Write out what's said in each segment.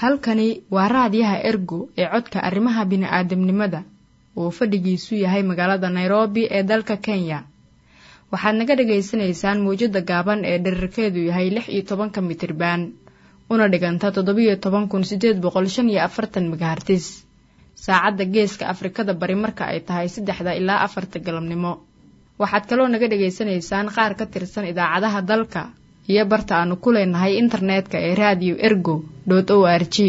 halkani waa raadiyaha ergo ee codka arrimaha bini'aadamnimada uu fadhigiisu yahay magaalada nairobi ee dalka kenya waxaad naga dhagaysanaysaan mawjadda gaaban ee dherarkeedu yahay lix iyo tobanka mitriban una dhiganta toddobiyo toban kun siddeed boqol shan iyo afartan megahartis saacadda geeska afrikada bari marka ay tahay saddexda ilaa afarta galabnimo waxaad kaloo naga dhagaysanaysaan qaar ka tirsan idaacadaha dalka iyo barta aanu ku leenahay internetka ee radio ergo dot o r g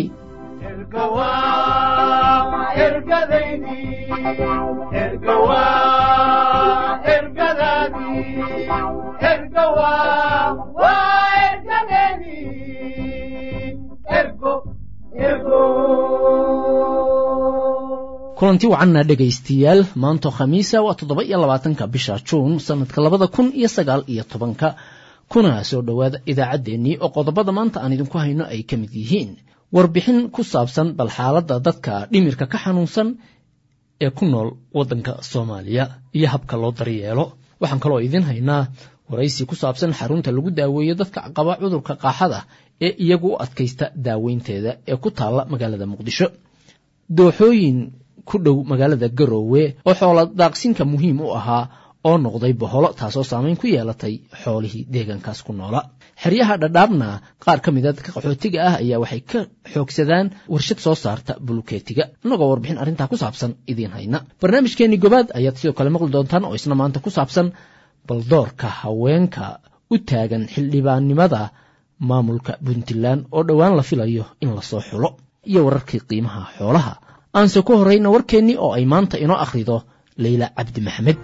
kulanti wacanna dhegaystiyaal maanto khamiisa waa toddoba iyo labaatanka bisha juun sanadka labada kun iyo sagaal iyo tobanka kuna soo dhowaada idaacaddeenii oo qodobada maanta aan idinku hayno ay ka mid yihiin warbixin ku saabsan bal xaaladda dadka dhimirka ka xanuunsan ee ku nool waddanka soomaaliya iyo habka loo daryeelo waxaan kaloo idiin haynaa waraysi ku saabsan xarunta lagu daaweeyo dadka qaba cudurka qaaxada ee iyagu u adkaysta daaweynteeda ee ku taalla magaalada muqdisho dooxooyin ku dhow magaalada garoowe oo xoola daaqsinka muhiim u ahaa oo noqday boholo taasoo saamayn ku yeelatay xoolihii deegaankaas ku noola xeryaha dhadhaabna qaar ka mida dadka qaxootiga ah ayaa waxay ka xoogsadaan warshad soo saarta bulukeetiga innagoo warbixin arrintaa ku saabsan idiin hayna barnaamijkeenii gobaad ayaad sidoo kale maqli doontaan oo isna maanta ku saabsan baldoorka haweenka u taagan xildhibaannimada maamulka puntland oo dhowaan la filayo in lasoo xulo iyo wararkii qiimaha xoolaha aanse ku horrayna warkeennii oo ay maanta inoo akhrido leyla cabdi maxamed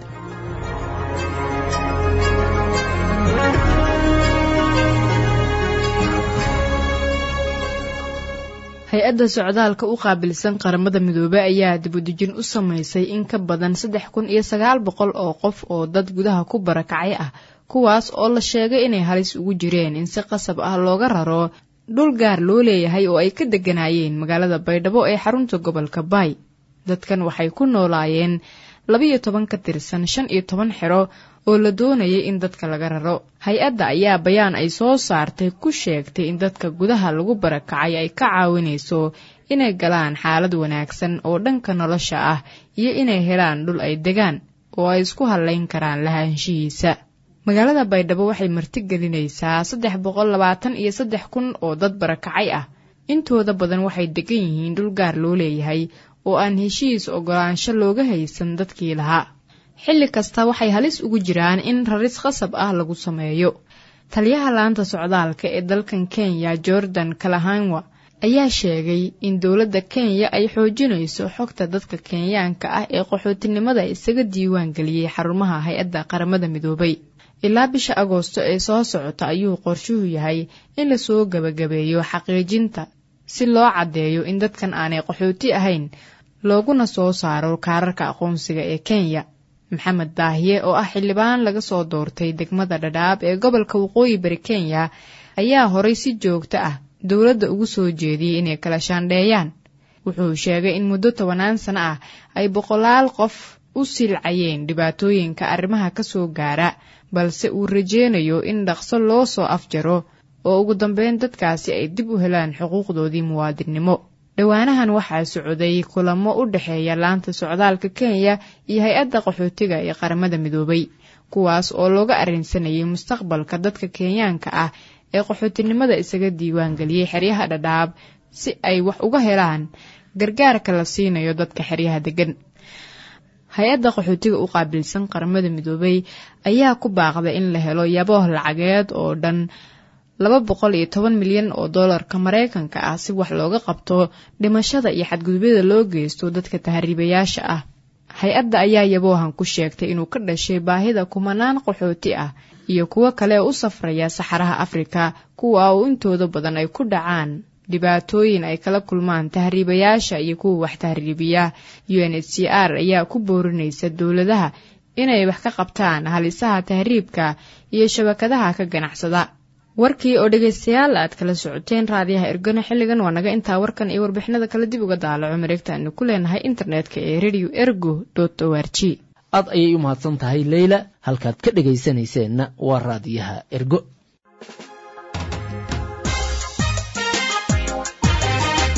hay-adda socdaalka u qaabilsan qaramada midoobe ayaa dibudejin u samaysay in ka badan saddex kun iyo sagaal boqol oo qof oo dad gudaha ku barakacay ah kuwaas oo la sheegay inay halis ugu jireen in si qasab ah looga raro dhul gaar loo leeyahay oo ay ka degganaayeen magaalada baydhabo ee xarunta gobolka baay dadkan waxay ku noolaayeen labiyo toban ka tirsan shan iyo toban xero oo la doonayay in dadka laga raro hay-adda ayaa bayaan ay soo saartay ku sheegtay in dadka gudaha lagu barakacay ay ka caawinayso inay galaan xaalad wanaagsan oo dhanka nolosha ah iyo inay helaan dhul ay degaan oo ay isku hallayn karaan lahaanshihiisa magaalada baydhabo waxay martigelinaysaa saddex boqol labaatan iyo saddex kun oo dad barakacay ah intooda badan waxay degan yihiin dhul gaar loo leeyahay oo aan heshiis oggolaansho looga haysan dadkii lahaa xilli kasta waxay halis ugu jiraan in raris khasab ah lagu sameeyo taliyaha laanta socdaalka ee dalkan kenya jordan kalahanwa ayaa sheegay in dowladda kenya ay xoojinayso xogta dadka kenyaanka ah ee qaxootinimada isaga diiwaan geliyey xarumaha hay-adda qaramada midoobay ilaa bisha agoosto ee soo socota ayuu qorshuhu yahay in lasoo gebagabeeyo xaqiijinta si loo caddeeyo in dadkan aanay qaxooti ahayn looguna soo saaro kaararka aqoonsiga ee kenya maxamed daahiye oo ah xildhibaan laga soo doortay degmada dhadhaab ee gobolka waqooyi bari kenya ayaa horay si joogto ah dowladda ugu soo jeediyey inay kala shaandheeyaan wuxuu sheegay in muddo tobanaan sano ah ay boqolaal qof u silcayeen dhibaatooyinka arrimaha ka soo gaara balse uu rajeynayo in dhaqso loo soo afjaro oo ugu dambeyn dadkaasi ay dib u helaan xuquuqdoodii muwaadinnimo dhowaanahan waxaa socday kulamo u dhexeeya laanta socdaalka kenya iyo hay-adda qaxootiga ee qaramada midoobay kuwaas oo looga arrinsanayay mustaqbalka dadka kenyaanka ah ee qaxootinimada isaga diiwaan geliyey xeryaha dhadhaab si ay wax uga helaan gargaarka la siinayo dadka xeryaha degan hay-adda qaxootiga u qaabilsan qaramada midoobay ayaa ku baaqday in la helo yabooh lacageed oo dhan laba boqol iyo toban milyan oo doolarka maraykanka ah si wax looga qabto dhimashada iyo xadgudubyada loo geysto dadka tahriibayaasha ah hay-adda ayaa yaboohan ku sheegtay inuu ka dhashay baahida kumanaan qaxooti ah iyo kuwo kale u safraya saxaraha afrika kuwa oo intooda badan ay ku dhacaan dhibaatooyin ay kala kulmaan tahriibayaasha iyo kuwa wax tahriibiya u n h c r ayaa ku boorinaysa dowladaha inay wax ka qabtaan halisaha tahriibka iyo shabakadaha ka ganacsada warkii oo dhegaystayaal aad kala socoteen raadiyaha ergano xilligan waa naga intaa warkan iyo warbixinada kale dib uga daalaco mareegta aanu ku leenahay internetka ee radio ergo dot o r g aad ayay u mahadsan tahay leyla halkaad ka dhegaysanayseena waa raadiyaha ergo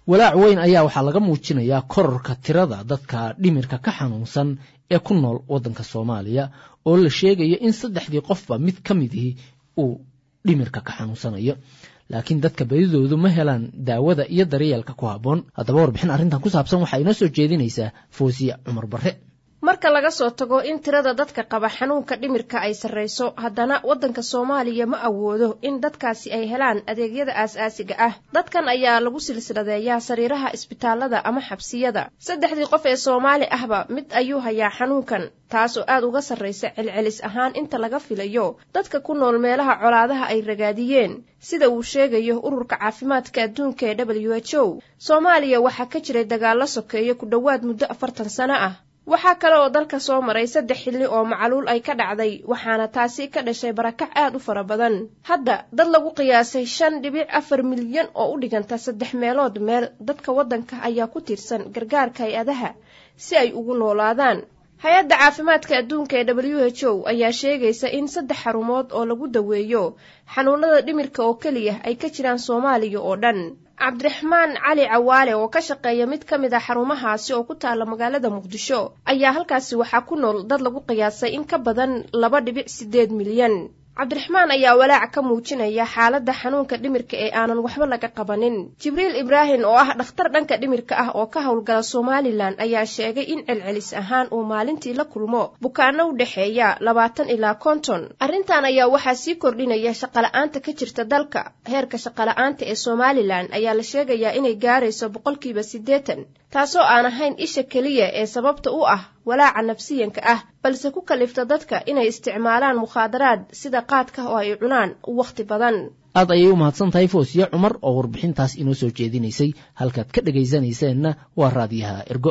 walaac weyn ayaa waxaa laga muujinayaa kororka tirada dadka dhimirka ka xanuunsan ee ku nool waddanka soomaaliya oo la sheegayo in saddexdii qofba mid ka midihii uu dhimirka ka xanuunsanayo laakiin dadka badidoodu ma helaan daawada iyo daryeelka ku habboon haddaba warbixin arrintan ku saabsan waxaa inoo soo jeedinaysaa foosiya cumar barre marka laga soo tago in tirada dadka qaba xanuunka dhimirka ay sarrayso haddana waddanka soomaaliya ma awoodo in dadkaasi ay helaan adeegyada aas-aasiga ah dadkan ayaa lagu silsiladeeyaa sariiraha isbitaalada ama xabsiyada saddexdii qof ee soomaali ahba mid ayuu hayaa xanuunkan taas oo aad uga sarraysa celcelis ahaan inta laga filayo dadka ku nool meelaha colaadaha ay ragaadiyeen sida uu sheegayo ururka caafimaadka adduunka ee w h o soomaaliya waxaa ka jiray dagaallo sokeeyo ku dhowaad muddo afartan sano ah waxaa kale oo dalka soo maray saddex xilli oo macluul ay ka dhacday waxaana taasi ka dhashay barakac aad u fara badan hadda dad lagu qiyaasay shan dhibic afar milyan oo u dhiganta saddex meelood meel dadka waddanka ayaa ku tiirsan gargaarka hay-adaha si ay ugu noolaadaan hay-adda caafimaadka adduunka ee w h o ayaa sheegaysa in saddex xarumood oo lagu daweeyo xanuunada dhimirka oo keliya ay ka jiraan soomaaliya oo dhan cabdiraxmaan cali cawaale oo ka shaqeeya mid ka mid a xarumahaasi oo ku taala magaalada muqdisho ayaa halkaasi waxaa ku nool dad lagu qiyaasay in ka badan laba dhibic siddeed milyan cabdiraxmaan ayaa walaac ka muujinaya xaaladda xanuunka dhimirka ee aanan waxba laga qabanin jibriil ibraahim oo ah dhakhtar dhanka dhimirka ah oo ka howlgala somalilan ayaa sheegay in celcelis ahaan uu maalintii la kulmo bukaano u dhexeeya labaatan ilaa konton arrintan ayaa waxaa sii kordhinaya shaqola'aanta ka jirta dalka heerka shaqola'aanta ee somalilan ayaa la sheegayaa inay gaarayso boqolkiiba siddeetan taasoo aan ahayn isha keliya ee sababta u ah walaaca nafsiyanka ah balse ku kalifta dadka inay isticmaalaan mukhaadaraad sida qaadka oo ay cunaan wakhti badan aad ayay u mahadsan tahay foosiye cumar oo warbixintaas inoo soo jeedinaysay halkaad ka dhegaysanayseena waa raadiyaha ergo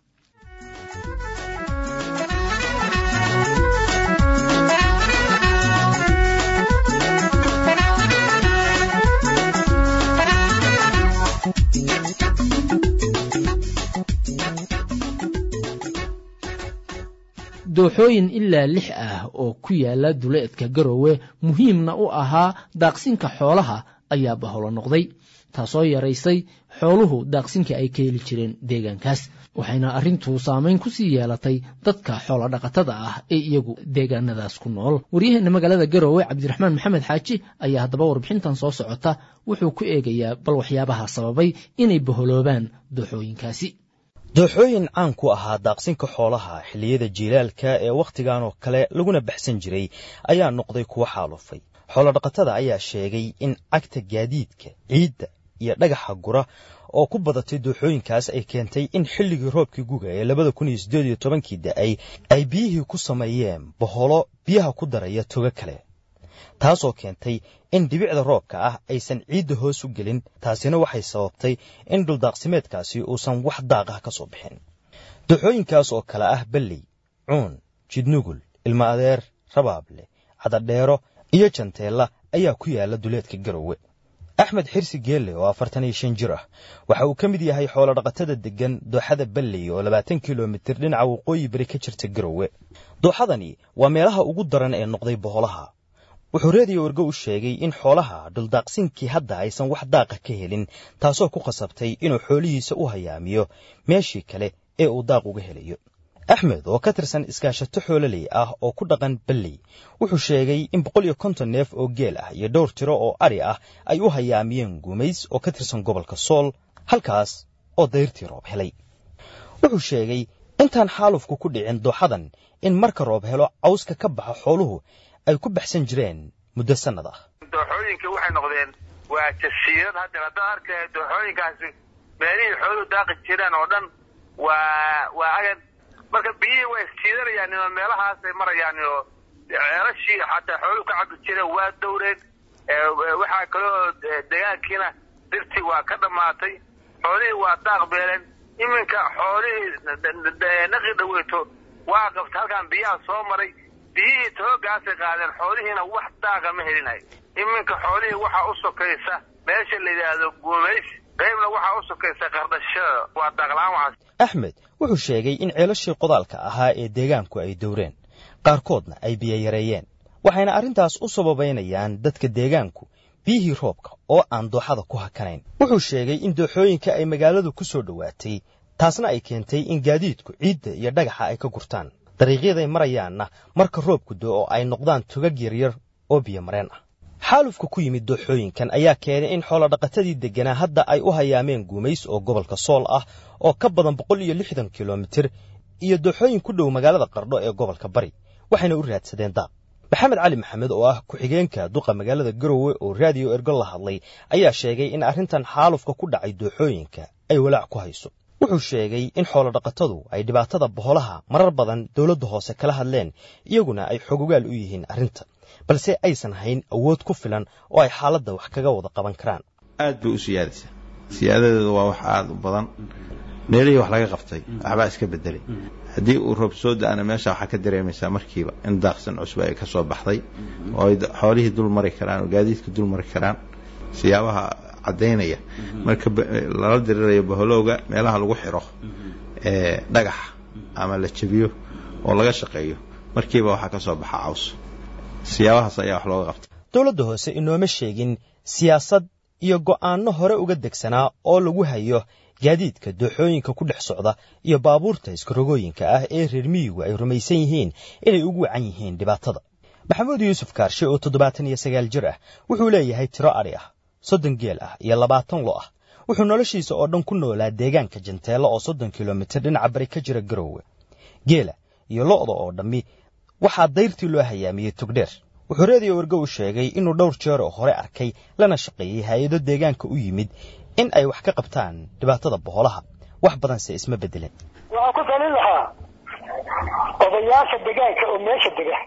dooxooyin ilaa lix ah oo ku yaala duleedka garowe muhiimna u ahaa daaqsinka xoolaha ayaa baholo noqday taasoo yaraysay xooluhu daaqsinkii ay ka heli jireen deegaankaas waxayna arrintu saamayn ku sii yeelatay dadka xoolodhaqatada ah ee iyagu deegaanadaas ku nool waryaheena magaalada garowe cabdiraxmaan maxamed xaaji ayaa haddaba warbixintan soo socota wuxuu ku eegayaa bal waxyaabaha sababay inay baholoobaan dooxooyinkaasi dooxooyin caan ku ahaa daaqsinka xoolaha xilliyada jiilaalka ee wakhtigan oo kale laguna baxsan jiray ayaa noqday kuwo xaalufay xoolodhaqatada ayaa sheegay in cagta gaadiidka ciidda iyo dhagaxa gura oo ku badatay dooxooyinkaas ay keentay in xilligii roobkii guga ee labada kun iyo siddeed iyo tobankii da'ay ay biyihii ku sameeyeen boholo biyaha ku daraya togo kale taasoo keentay in dhibicda roobka ah aysan ciidda hoos u gelin taasina waxay sababtay in dhuldaaqsimeedkaasi uusan wax daaq ah ka soo bixin dooxooyinkaas oo kale ah belley cuun jidnugul ilma adeer rabaable cadadheero iyo janteella ayaa ku yaala duleedka garowe axmed xirsi geelle oo afartan iyo shan jir ah waxa uu ka mid yahay xoolodhaqatada deggan dooxada belley oo labaatan kilomitir dhinaca waqooyi beri ka jirta garowe dooxadani waa meelaha ugu daran ee noqday boholaha wuxuu reediyo wargo u sheegay in xoolaha dhuldaaqsinkii hadda aysan wax daaqa ka helin taasoo ku khasabtay inuu xoolihiisa u hayaamiyo meeshii kale ee uu daaq uga helayo axmed oo ka tirsan iskaashato xoololey ah oo ku dhaqan belley wuxuu sheegay in boqol iyo konton neef oo geel ah iyo dhowr tiro oo ari ah ay u hayaamiyeen guumays oo ka tirsan gobolka sool halkaas oo dayrtii roob helay wuxuu sheegay intaan xaalufku ku dhicin dooxadan in marka roob helo cawska ka baxa xooluhu ay ku baxsan jireen muddo sannad ah dooxooyinka waxay noqdeen waa jasiirad haddeer haddaan arkaya dooxooyinkaasi meelihii xooluhu daaqi jireen oo dhan waa waa agad marka biyihii way isjiidanayaan oo meelahaasay marayaan oo ceelashii xataa xooluhu ka cabi jireen waa dowreed waxaa kaloo degaankiina dirtii waa ka dhammaatay xoolihii waa daaq beeleen iminka xoolihii naqi dhaweyto waa qabta halkaan biyaha soo maray biyihii toogaasay qaadeen xoolihiina wax daaqa ma helinayo iminka xoolihii waxaa u sokaysa meesha la yidhaahdo guumays qaybna waxaa u sokaysa qardhashada waa daaqla-aan waxaas axmed wuxuu sheegay in ceelashii qodaalka ahaa ee deegaanku ay dowreen qaarkoodna ay biyo yareeyeen waxayna arrintaas u sababaynayaan dadka deegaanku biyihii roobka oo aan dooxada ku hakanayn wuxuu sheegay in dooxooyinka ay magaaladu ku soo dhowaatay taasna ay keentay in gaadiidku ciidda iyo dhagaxa ay ka gurtaan dariiqyaday marayaanna marka roobku do oo ay noqdaan tugag yaryar oo biyomareen ah xaalufka ku yimid dooxooyinkan ayaa keenay in xoolodhaqatadii degganaa hadda ay u hayaameen guumays oo gobolka sool ah oo ka badan boqol iyo lixdan kilomitir iyo dooxooyin ku dhow magaalada qardho ee gobolka bari waxayna u raadsadeen daaq maxamed cali maxamed oo ah ku-xigeenka duqa magaalada garowe oo raadiyo ergo la hadlay ayaa sheegay in arrintan xaalufka ku dhacay dooxooyinka ay walaac ku hayso wuxuu sheegay in xoolodhaqatadu ay dhibaatada boholaha marar badan dowladda hoose kala hadleen iyaguna ay xogogaal u yihiin arrinta balse aysan hayn awood ku filan oo ay xaaladda wax kaga wada qaban karaan aad bay u siyaadaysaa siyaadadeedu waa wax aada u badan meelihii wax laga qabtay waxbaa iska bedelay haddii uu roob soo da-ana meesha waxaa ka dareemaysaa markiiba in daaqsan cusub ay ka soo baxday oo ay xoolihii dul mari karaan oo gaadiidka dul mari karaan siyaabaha caddaynaya marka lala dirirayo boholowga meelaha lagu xiro ee dhagaxa ama la jebiyo oo laga shaqeeyo markiiba waxaa ka soo baxa caws siyaabahaas ayaa wax looga qabtay dowladda hoose inooma sheegin siyaasad iyo go'aanno hore uga degsanaa oo lagu hayo gaadiidka dooxooyinka ku dhex socda iyo baabuurta iskarogooyinka ah ee reer miyigu ay rumaysan yihiin inay ugu wacan yihiin dhibaatada maxamuud yuusuf kaarshe oo toddobaatan iyo sagaal jir ah wuxuu leeyahay tiro adhi ah soddon geel ah iyo labaatan lo ah wuxuu noloshiisa oo dhan ku noolaa deegaanka janteelo oo soddon kilomitir dhinaca bari ka jira garoowe geela iyo lo'da oo dhammi waxaa dayrtii loo hayaamiyey togdheer wuxuu reediyo wargo u sheegay inuu dhowr jeer oo hore arkay lana shaqeeyey hay-ado deegaanka u yimid in ay wax ka qabtaan dhibaatada boholaha wax badanse isma bedelin waxaan ku talin lahaa odayaasha degaanka oo meesha dega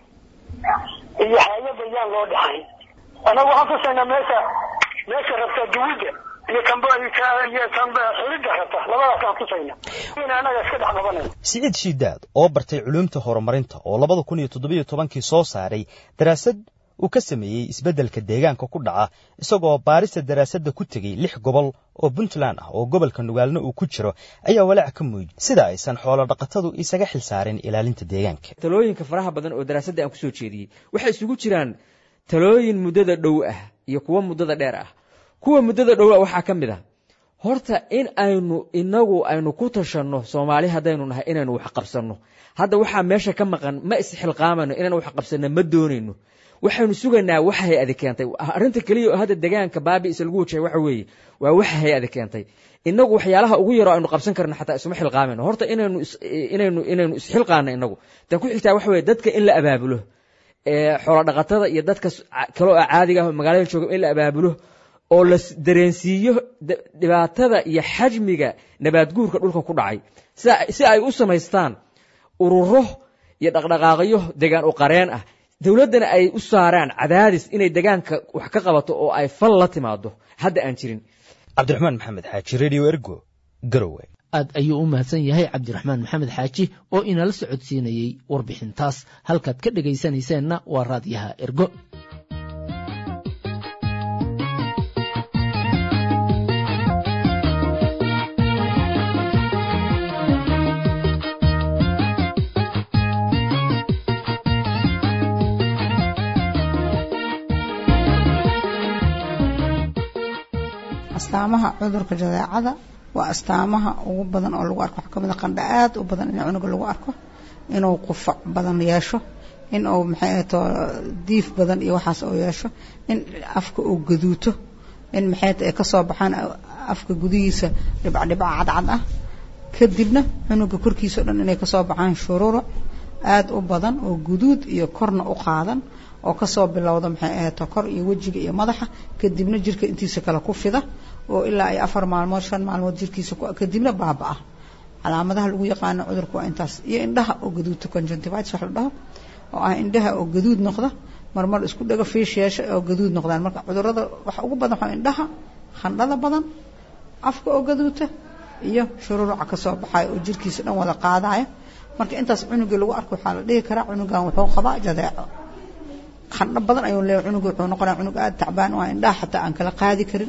iyo hay-ada yaan loo dhaxay annagu waxaan tusaynaa meesha meesha rabta duwidda iyo kamba iyo kamba xilidda rabta labadaasaan tusayna in annaga iska dhex qabanayna siciid shiidaad oo bartay culuumta horumarinta oo labada kun iyo toddobiyo tobankii soo saaray daraasad uu ka sameeyey isbeddelka deegaanka ku dhaca isagoo baarista daraasadda ku tegey lix gobol oo puntland ah oo gobolka nugaalna uu ku jiro ayaa walaac ka muujiyey sida aysan xoolo dhaqatadu isaga xil saarin ilaalinta deegaanka talooyinka faraha badan oo daraasadda aan kusoo jeediyey waxay isugu jiraan talooyin muddada dhow ah iyo kuwo muddada dheer ah kuwa muddada dhow ah waxaa ka mid ah horta in aynu inagu aynu ku tashanno soomaali haddaynu nahay inaynu wax qabsanno hadda waxaa meesha ka maqan ma isxilqaamayno inaynu wax qabsanno ma doonayno waxaynu sugaynaa waxa hay-adi keentay arrinta keliya oo hadda degaanka baabiisa lagu wajahay waxa weeye waa waxa hay-adi keentay inagu waxyaalaha ugu yaroo aynu qabsan karno xataa isuma xilqaamayno horta inaynu inaynu inaynu isxilqaano inagu tan ku xigtaa waxa weye dadka in la abaabulo xoolo dhaqatada iyo dadka kale oo caadiga ah oo magaalada jooga in la abaabulo oo la dareensiiyo dhibaatada iyo xajmiga nabaadguurka dhulka ku dhacay si ay u samaystaan ururo iyo dhaqdhaqaaqyo degaan u qareen ah dowladdana ay u saaraan cadaadis inay degaanka wax ka qabato oo ay fal la timaado hadda aan jirin cabdiraxmaan maxamed xaaji radio ergo garowe aad ayuu u mahadsan yahay cabdiraxmaan maxamed xaaji oo inala socodsiinayey warbixintaas halkaad ka dhegaysanayseena waa raadyaha ergo astaamaha cudurka jadeecada waa astaamaha ugu badan oo lagu arko waxaa kamid a qandha aad u badan in cunuga lagu arko inuu qufac badan yeesho in uu maxay ahato diif badan iyo waxaas uu yeesho in afka uu gaduuto in maxay ay kasoo baxaan afka gudihiisa dhibcdhibca cadcad ah kadibna cunuga korkiisa o dhan inay kasoo baxaan shururuc aada u badan oo guduud iyo korna u qaadan oo kasoo bilowda maxay ahato kor iyo wejiga iyo madaxa kadibna jirka intiisa kale ku fida oo ilaa ay afar maalmood shan maalmood jirkiisa kadibna baaba-a calaamadaha lagu yaqaano cudurka waa intaas iyo indhaha oo gaduudta conjunctivitis wax la dhaho oo ah indhaha oo gaduud noqda marmar isku dhago fiish yeesha oo gaduud noqdaan marka cudurada waxa ugu badan waxaa indhaha khandhada badan afka oo gaduuta iyo shururuca kasoo baxayo oo jirkiisa dhan wada qaadaya marka intaas cunugii lagu arko waxaa la dhihi karaa cunugan wuxuu qabaa jadeeco khandho badan ayuu leeyahay cunuga wuxuu noqonaya cunug aada tacbaan oo indhaha xataa aan kala qaadi karin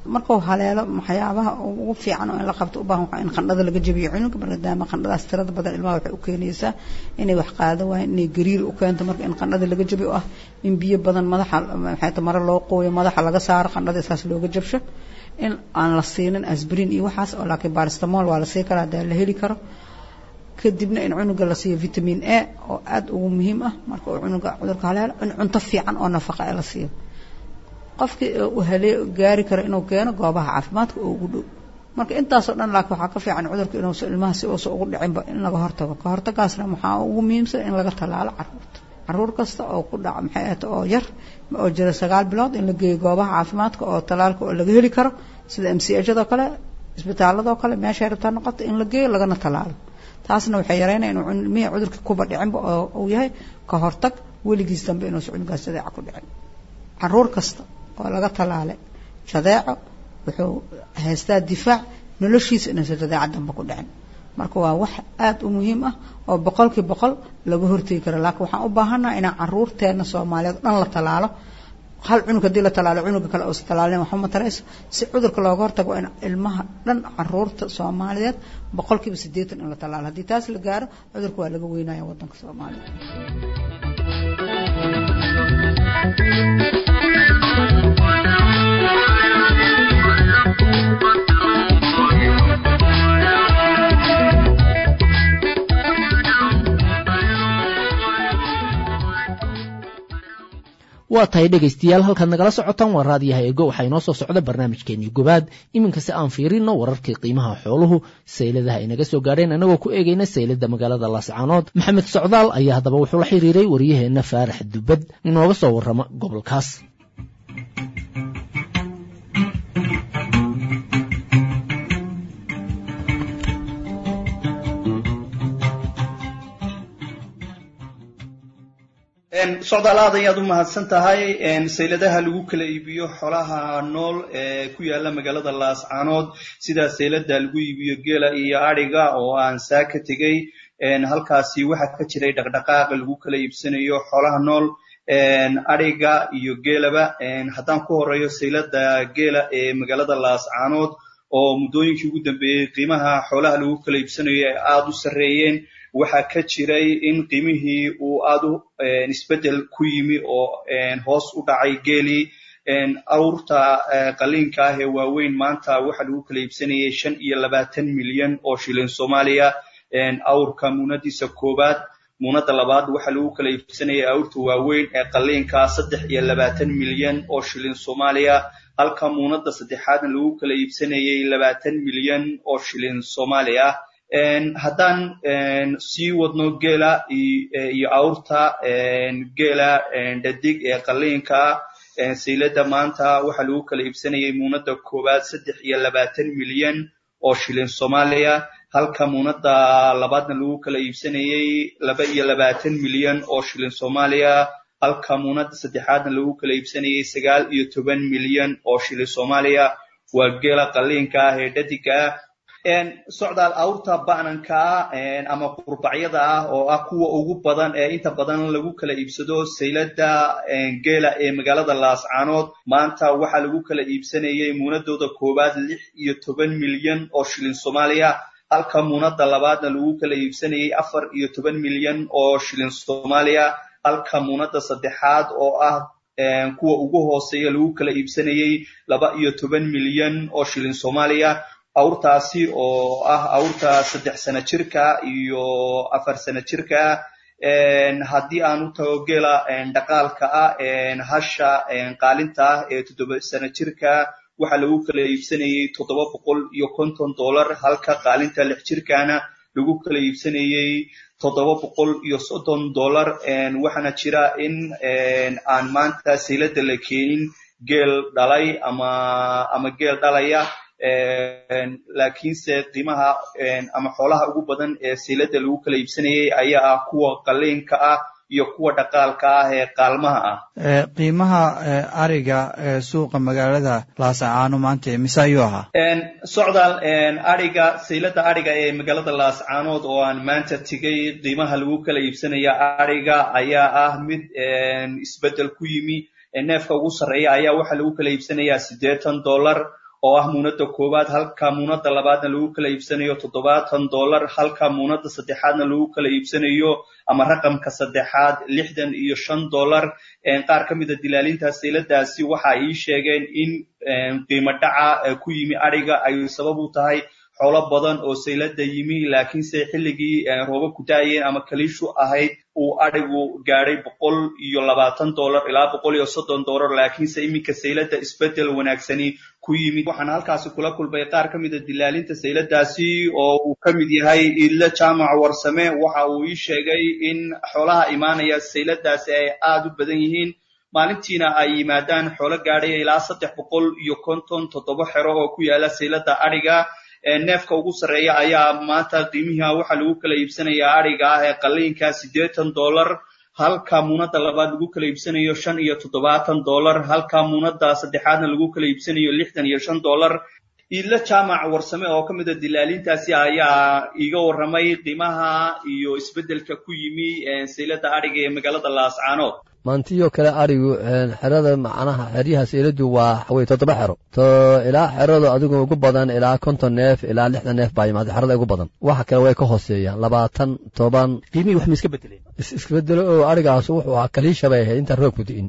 markuu haleelo waxyaabaha ugu fiican oo in la qabto u baahan waxaa in qandhada laga jabiyo cunuga maadaama qandhadaas tirada badan ilmaha waxay u keenaysaa inay wax qaado waayeen inay gariir u keento marka in qandhada laga jabiyo ah in biyo badan madaxa maxay ta mare loo qooyo madaxa laga saaro qandhada isaas looga jabsho in aan la siinin asbrin iyo waxaas oo laakiin baristamol waa la sii karaa hadaa la heli karo kadibna in cunuga la siiyo vitamin a oo aada ugu muhiim ah marka uu cunuga cudurka haleelo in cunto fiican oo nafaqa la siiyo qofkii uu halee gaari karo inuu keeno goobaha caafimaadka oo ugu dhow marka intaasoo dhan laakiin waxaa ka fiican cudurka inuusa ilmaha si uusa ugu dhicinba in laga hortago ka hortagaasna waxaa ugu muhiimsan in laga tallaalo caruurta caruur kasta oo ku dhaca maxay ahata oo yar oo jira sagaal bilood in la geeyo goobaha caafimaadka oo tallaalka oo laga heli karo sida m c hadoo kale isbitaaladoo kale meeshay rabtaa noqoto in la geeyo lagana tallaalo taasna waxay yareynaya inuu ilmihii cudurka kuba dhicinba oo uu yahay ka hortag weligiis dambe inuusa cunugaas jadeeca ku dhicin caruur kasta oo laga tallaalay jadeeco wuxuu haystaa difaac noloshiisa inuusa jadeeca dambe ku dhicin marka waa wax aada u muhiim ah oo boqolkii boqol laga hortegi karo laakiin waxaan u baahannaha inaan caruurteena soomaaliyeed dhan la tallaalo hal cunug haddii la tallaalo cunuga kale uusa tallaalin waxba ma tarayso si cudurka looga hortago waa in ilmaha dhan caruurta soomaaliyeed boqolkiiba siddeetan in la tallaalo haddii taas la gaaro cudurka waa laga weynaya waddanka soomaaliya waa tahay dhegaystayaal halkaad nagala socotaan waa raadiyaha eego waxaa inoo soo socda barnaamijkeenii gobaad iminka si aan fiirino wararkii qiimaha xooluhu sayladaha ay naga soo gaadheen annagoo ku eegayna saylada magaalada laascaanood maxamed socdaal ayaa haddaba wuxuu la xiriiray waryaheenna faarax dubad inooga soo warrama gobolkaas socdaal aad ayaad u mahadsan tahay sayladaha lagu kala iibiyo xolaha nool ee ku yaala magaalada laascaanood sida saylada lagu iibiyo geela iyo adhiga oo aan saa ka tegey halkaasi waxaa ka jiray dhaqdhaqaaqa lagu kala iibsanayo xolaha nool adhiga iyo geelaba haddaan ku horeeyo saylada geela ee magaalada laascaanood oo muddooyinkii ugu dambeeyey qiimaha xoolaha lagu kala iibsanayo ay aada u sarreeyeen waxaa ka jiray in qiimihii uu aada u isbeddel ku yimi oo hoos u dhacay geelii awrta qaliinka ah ee waaweyn maanta waxa lagu kala iibsanayay shan iyo labaatan milyan oo shilin soomaaliya awrka muunadiisa koowaad muunada labaad waxa lagu kala iibsanayay awrta waaweyn ee qaliinka saddex iyo labaatan milyan oo shilin soomaaliya halka muunada saddexaadna lagu kala iibsanayay labaatan milyan oo shilin soomaaliya haddaan sii wadno geela iyo awrta geela dhadig ee qaliinka saylada maanta waxa lagu kala iibsanayay muunada koowaad saddex iyo labaatan milyan oo shilin soomaaliya halka muunada labaadna lagu kala iibsanayay laba iyo labaatan milyan oo shilin soomaaliya halka muunada saddexaadna lagu kala iibsanayay sagaal iyo toban milyan oo shilin soomaaliya waa geela qaliinka ah ee dhadiga ah socdaal awrta ba'nanka ah ama qurbacyada ah oo ah kuwa ugu badan ee inta badan lagu kala iibsado saylada geela ee magaalada laascaanood maanta waxaa lagu kala iibsanayay muunadooda koowaad lix iyo toban milyan oo shilin soomaaliya halka muunada labaadna lagu kala iibsanayay afar iyo toban milyan oo shilin soomaaliya halka muunada saddexaad oo ah kuwa ugu hooseeya lagu kala iibsanayay laba iyo toban milyan oo shilin soomaaliya awrtaasi oo ah awrta saddex sano jirka iyo afar sano jirka haddii aan u tago geela dhaqaalka ah hasha qaalinta ah ee toddoba sano jirka waxaa lagu kala iibsanayay toddoba boqol iyo konton dollar halka qaalinta lix jirkana lagu kala iibsanayay toddoba boqol iyo soddon dollar waxaana jira in aan maanta saylada la keenin geel dhalay ama ama geel dhalaya laakiinse qiimaha ama xoolaha ugu badan ee saylada lagu kala iibsanayay ayaa ah kuwa qaliinka ah iyo kuwa dhaqaalka ah ee qaalmaha ah qiimaha ariga ee suuqa magaalada laasacaano maanta mise ayuu ahaa socdaal ariga saylada ariga ee magaalada laascaanood oo aan maanta tegay qiimaha lagu kala iibsanaya ariga ayaa ah mid isbeddel ku yimi neefka ugu sarreeya ayaa waxaa lagu kala iibsanayaa siddeetan dollar oo ah muunada koowaad halka muunada labaadna lagu kala iibsanayo toddobaatan dollar halka muunada saddexaadna lagu kala iibsanayo ama raqamka saddexaad lixdan iyo shan dollar qaar ka mida dilaalinta sayladaasi waxa ay sheegeen in qiimo dhaca ku yimi adhiga ay sabab u tahay xoolo badan oo saylada yimi laakiinse xilligii rooba ku daayeen ama kaliishu ahayd uu adhigu gaadhay boqol iyo labaatan dollar ilaa boqol iyo soddon dollar laakiinse iminka saylada isbedel wanaagsani ku yimid waxaan halkaasi kula kulmay qaar ka mida dilaalinta sayladaasi oo uu ka mid yahay idle jaamac warsame waxa uu ii sheegay in xoolaha imaanaya sayladaasi ay aada u badan yihiin maalintiina ay yimaadaan xoolo gaadhaya ilaa saddex boqol iyo konton toddoba xero oo ku yaala saylada adhiga neefka ugu sarreeya ayaa maanta qiimiha waxaa lagu kala iibsanayaa adhiga ah ee qaliinka siddeetan dollar halka muunada labaad lagu kala iibsanayo shan iyo toddobaatan dollar halka muunada saddexaadna lagu kala iibsanayo lixdan iyo shan dollar iidla jaamac warsame oo ka mida dilaalintaasi ayaa iiga warramay qiimaha iyo isbeddelka ku yimi saylada adhiga ee magaalada laascaanood maantiyoo kale adhigu xerada macnaha xeryaha sayladu waa xawey toddoba xero to ilaa xerada adigu ugu badan ilaa konton neef ilaa lixdan neef baa yimaada xerada ugu badan waxa kale way ka hooseeyaan labaatan toban qiimihii wax ma iska bedeleen isbedelo oo adhigaas wuxuu ahaa kaliisha bay ahayd intaan roobku di'in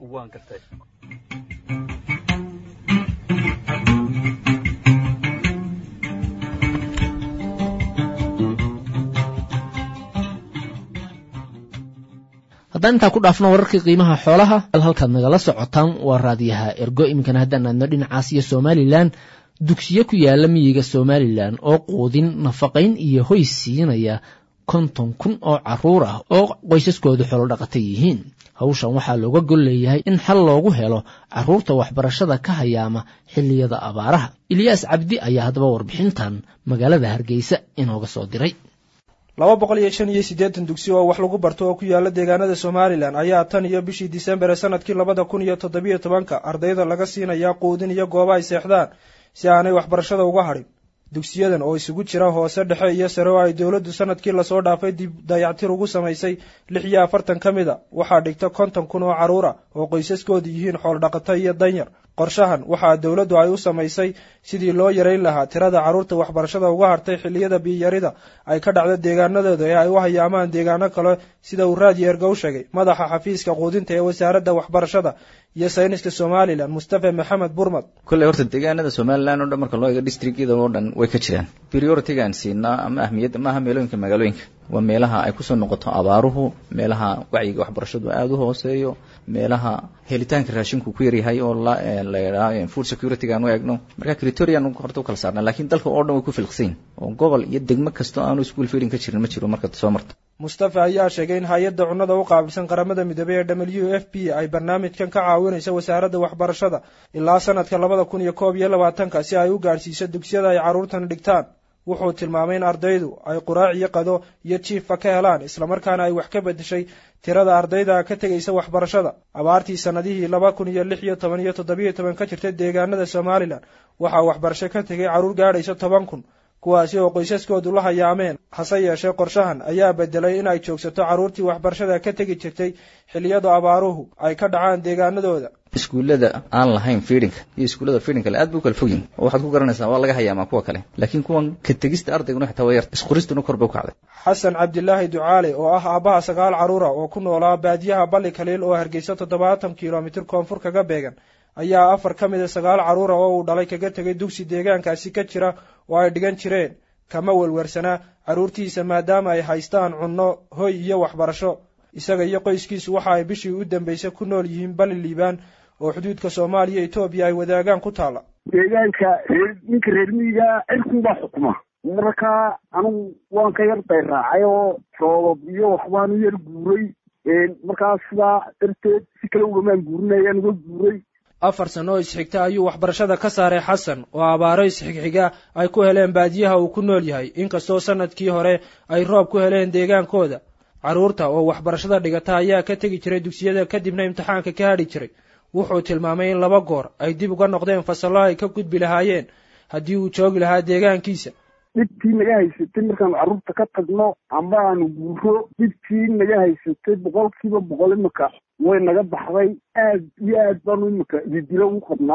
haddaan intaa ku dhaafno wararkii qiimaha xoolaha halkaad nagala socotaan waa raadiyaha ergo iminkana haddaan aadno dhinacaas iyo somalilan dugsiyo ku yaala miyiga somalilan oo quudin nafaqayn iyo hoy siinaya konton kun oo caruur ah oo qoysaskoodu xolo dhaqata yihiin hawshan waxaa looga gol leeyahay in xal loogu helo carruurta waxbarashada ka hayaama xilliyada abaaraha ilyaas cabdi ayaa haddaba warbixintan magaalada hargeysa inooga soo diray laba boqol iyo shan iyo siddeetan dugsi oo wax lagu barto oo ku yaala deegaanada somalilan ayaa tan iyo bishii disembar ee sanadkii labada kun iyo toddobiyo tobanka ardayda laga siinayaa quudin iyo gooba ay seexdaan si aanay waxbarashada uga hadhin dugsiyadan oo isugu jira hoose dhexe iyo sare oo ay dowladdu sanadkii lasoo dhaafay dib dayactir ugu samaysay lix iyo afartan ka mid a waxaa dhigta konton kun oo carruur ah oo qoysaskoodu yihiin xooldhaqato iyo danyar qorshahan waxaa dowladdu ay u samaysay sidii loo yarayn lahaa tirada carruurta waxbarashada uga hartay xilliyada biyarida ay ka dhacdo deegaanadooda ee ay u hayaamaan deegaano kale sida uu raadiyo erga u sheegay madaxa xafiiska quudinta ee wasaaradda waxbarashada iyo sayniska somalilan mustafa maxamed burmad kolley horta deegaanada somalilan o dhan marka loo eego districtyada oo dhan way ka jiraan prioritigaan siinaa ama ahmiyadda maaha meelooyinka magaalooyinka waa meelaha ay kusoo noqoto abaaruhu meelaha wacyiga waxbarashadu aada u hooseeyo meelaha helitaanka raashinku ku yaryahay oo la yidhaha food securitygaan u eegno marka critorian horta u kala saarna lakiin dalka oo dhan way ku filqsayn oo gobol iyo degmo kasta aanu school feeding ka jirin ma jiro marka soo marto mustafa ayaa sheegay in hay-adda cunnada u qaabilsan qaramada midoobey ee w f p ay barnaamijkan ka caawinaysa wasaaradda waxbarashada ilaa sanadka labada kun iyo koob iyo labaatanka si ay u gaadhsiiso dugsiyada ay carruurtan dhigtaan wuxuu tilmaamay in ardaydu ay quraac iyo qado iyo jiifa ka helaan islamarkaana ay wax ka bedeshay tirada ardayda ka tegaysa waxbarashada abaartii sannadihii laba kun iyo lix iyo toban iyo toddobiyo toban ka jirta deegaanada somalilan waxaa waxbarasho ka tegay carruur gaadhaysa toban kun kuwaasi oo qoysaskoodu la hayaameen hase yeeshee qorshahan ayaa bedelay in ay joogsato carruurtii waxbarashada ka tegi jirtay xilliyada abaaruhu ay ka dhacaan deegaanadooda iskuullada aan lahayn feedinka iyo iskuullada feedinka le aad bay u kala fogyihin oo waxaad ku garanaysaa waa laga hayaamaa kuwa kale laakiin kuwan ka tegista ardayguna xitaa waa yar isqoristuna kor bay u kacday xasan cabdilaahi ducaale oo ah aabbaha sagaal carruura oo ku noolaa baadiyaha balli kaliil oo hargeysa toddobaatan kilomitir koonfur kaga beegan ayaa afar ka mida sagaal carruura oo uu dhalay kaga tegay dugsi deegaankaasi ka jira oo ay dhigan jireen kama welwersanaa carruurtiisa maadaama ay haystaan cunno hoy iyo waxbarasho isaga iyo qoyskiisu waxa ay bishii u dambaysay ku nool yihiin bali liibaan oo xuduudka soomaaliya etoobiya ay wadaagaan ku taalla deegaanka reer ninka reer miyiga cirkunbaa xukuma marka anugu waan ka yar dayraacay oo roobab iyo waxbaanu yar guuray markaas sidaa darteed si kale ugamaan guurinayaan uga guuray afar sano oo isxigta ayuu waxbarashada ka saaray xasan oo abaaro isxigxiga ay ku heleen baadiyaha uu ku nool yahay inkastoo sanadkii hore ay roob ku heleen deegaankooda carruurta oo waxbarashada dhigata ayaa ka tegi jiray dugsiyada kadibna imtixaanka ka hadhi jiray wuxuu tilmaamay in laba goor ay dib uga noqdeen fasallo ay ka gudbi lahaayeen haddii uu joogi lahaa deegaankiisa dhibtii naga haysatay markaanu carruurta ka tagno amba aanu guuro dhibtii naga haysatay boqolkiiba boqol imika way naga baxday aad iyo aad baanu imika ididilo ugu qabnaa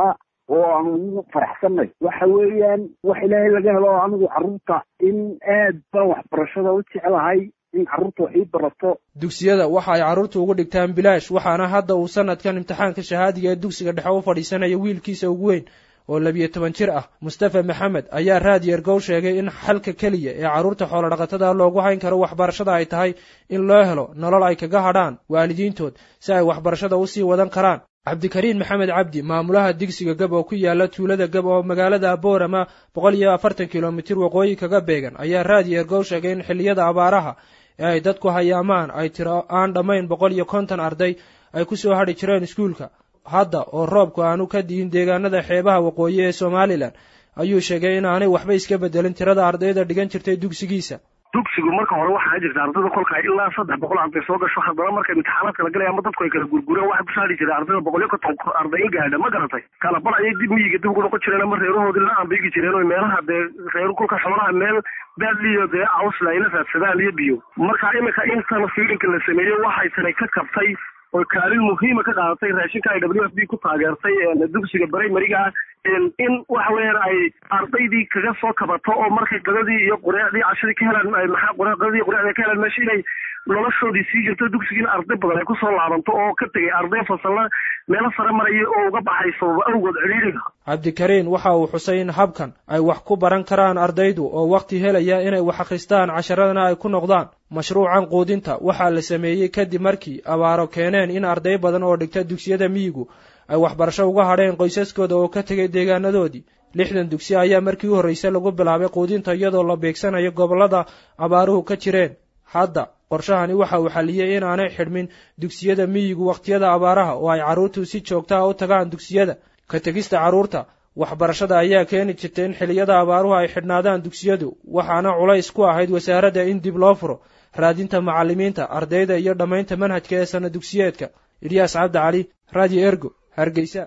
oo aanu ugu faraxsanay waxa weeyaan wax ilaahay laga helo oo anigu carruurta in aad baan waxbarashada u jeclahay in carruurta wax ii barato dugsiyada waxa ay carruurta ugu dhigtaan bilaash waxaana hadda uu sanadkan imtixaanka shahaadiga ee dugsiga dhexe u fadhiisanaya wiilkiisa ugu weyn oo labiyo toban jir ah mustafa maxamed ayaa raadiyo ergow sheegay in xalka keliya ee carruurta xoolodhaqatada loogu hayn karo waxbarashada ay tahay in loo helo nolol ay kaga hadhaan waalidiintood si ay waxbarashada usii wadan karaan cabdikariin maxamed cabdi maamulaha digsiga gab oo ku yaala tuulada gab oo magaalada boorama boqol iyo afartan kilomitir waqooyi kaga beegan ayaa raadiyo ergow sheegay in xilliyada abaaraha ee ay dadku hayaamaan ay tiro aan dhammayn boqol iyo konton arday ay ku soo hadhi jireen iskuulka hadda oo roobku aanu ka dihin deegaanada xeebaha waqooyi ee somalilan ayuu sheegay in aanay waxba iska bedelin tirada ardayda dhigan jirtay dugsigiisa dugsigu marka hore waxaa jirta ardayda kolka ilaa saddex boqol arday soo gasho haddana marka imtixaanaadka la galaya ama dadku ay kala gurgureen waxaa ku saari jiray ardayda boqol iyo konton arday in gaadha ma garatay kala bar ayay dib miyiga dib ugu noqon jireen ama reerahoodii la ambigi jireen oo meelaha dee reer kolka xoolaha meel baadliyo dee awsla ayla raadsadaan iyo biyo marka iminka intan fiilinka la sameeyey waxay tani ka kabtay oo kaalin muhiima ka qaadatay raashinka ay w f b ku taageertay dugsiga barimariga ah in waxa weeyaan ay ardaydii kaga soo kabato oo markay qadadii iyo qureecdii cashadii ka helaan maxaa qadadii qureecdii ka helaan meesha inay noloshoodii sii jirto dugsigiina arday badan ay kusoo laabanto oo ka tegay arday fasalla meelo sare maraya oo uga baxay sababa awgood ciriiriga cabdikariin waxa uu xusay in habkan ay wax ku baran karaan ardaydu oo wakhti helaya inay wax akhristaan casharadana ay ku noqdaan mashruucan quudinta waxaa la sameeyey kadib markii abaaro keeneen in arday badan oo dhigta dugsiyada miyigu ay waxbarasho uga hadheen qoysaskooda oo ka tegay deegaanadoodii lixdan dugsi ayaa markii u horreysay lagu bilaabay quudinta iyadoo la beegsanayo gobollada abaaruhu ka jireen hadda qorshahani waxa uu xaliyey in aanay xidhmin dugsiyada miyigu wakhtiyada abaaraha oo ay carruurtu si joogtaha u tagaan dugsiyada ka tegista carruurta waxbarashada ayaa keeni jirtay in xilliyada abaaruhu ay xidhnaadaan dugsiyadu waxaana culays ku ahayd wasaaradda in dib loo furo raadinta macallimiinta ardayda iyo dhammaynta manhajka ee sana dugsiyeedka ilyaas cabdi cali radio ergo hargeysa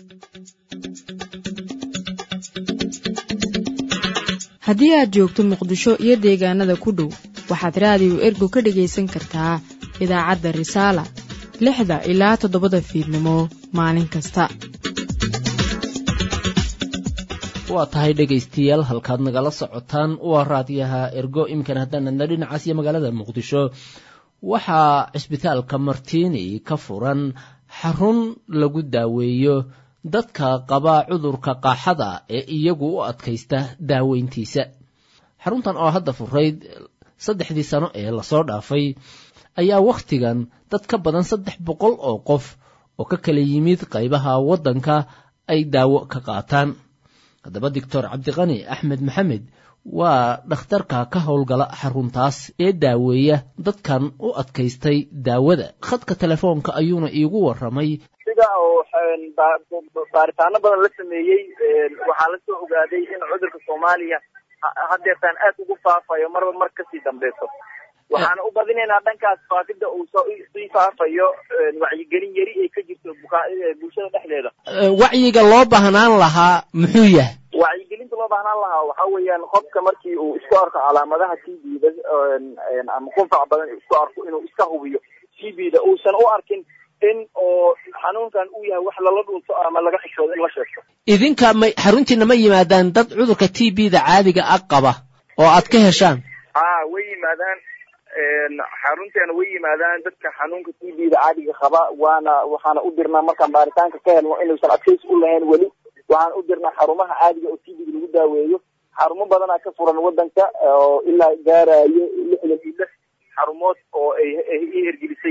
haddii aad joogto muqdisho iyo deegaanada ku dhow waxaad raadiyo ergo ka dhegaysan kartaa idaacadda risaala lixda ilaa toddobada fiidnimo maalin kasta waa tahay dhegaystayaal halkaad nagala socotaan waa raadiyaha ergo iminkan haddaanadna dhinacaas iyo magaalada muqdisho waxaa cisbitaalka martiini ka furan xarun lagu daaweeyo dadka qaba cudurka qaaxada ee iyagu u adkaysta daaweyntiisa xaruntan oo hadda furayd saddexdii sano ee lasoo dhaafay ayaa wakhtigan dad ka badan saddex boqol oo qof oo ka kala yimid qaybaha waddanka ay daawo ka qaataan haddaba doctor cabdiqani axmed maxamed waa dhakhtarka ka howlgala xaruntaas ee daaweeya dadkan u adkaystay daawada khadka telefoonka ayuuna iigu warramay sida oo baaritaano badan la sameeyey waxaa la soo ogaaday in cudurka soomaaliya haddeertaan aad ugu faafayo marba mar kasii dambeyso waxaana u badinaynaa dhankaas faafidda uu sii faafayo wacyigelin yari ay ka jirto bulshada dhexdeeda wacyiga loo baahnaan lahaa muxuu yahay wacyigelinta loo baahnaan lahaa waxa weeyaan qofka markii uu isku arko calaamadaha t b da ama qufac badan isku arko inuu iska hubiyo t b da uusan u arkin in oo xanuunkan uu yahay wax lala dhunto ama laga xishoodo in la sheegto idinka may xaruntiina ma yimaadaan dad cudurka t b da caadiga ah qaba oo aad ka heshaan a way yimaadaan xarunteena way yimaadaan dadka xanuunka t b da caadiga qaba waana waxaana u dirnaa markaan baaritaanka ka helno inuusan adkaysi u lahayn weli waxaan u dirnaa xarumaha caadiga oo t b da lagu daaweeyo xarumo badanaa ka furan wadanka oo ilaa gaarayo lixdan iyo lix xarumood oo ay i hergelisay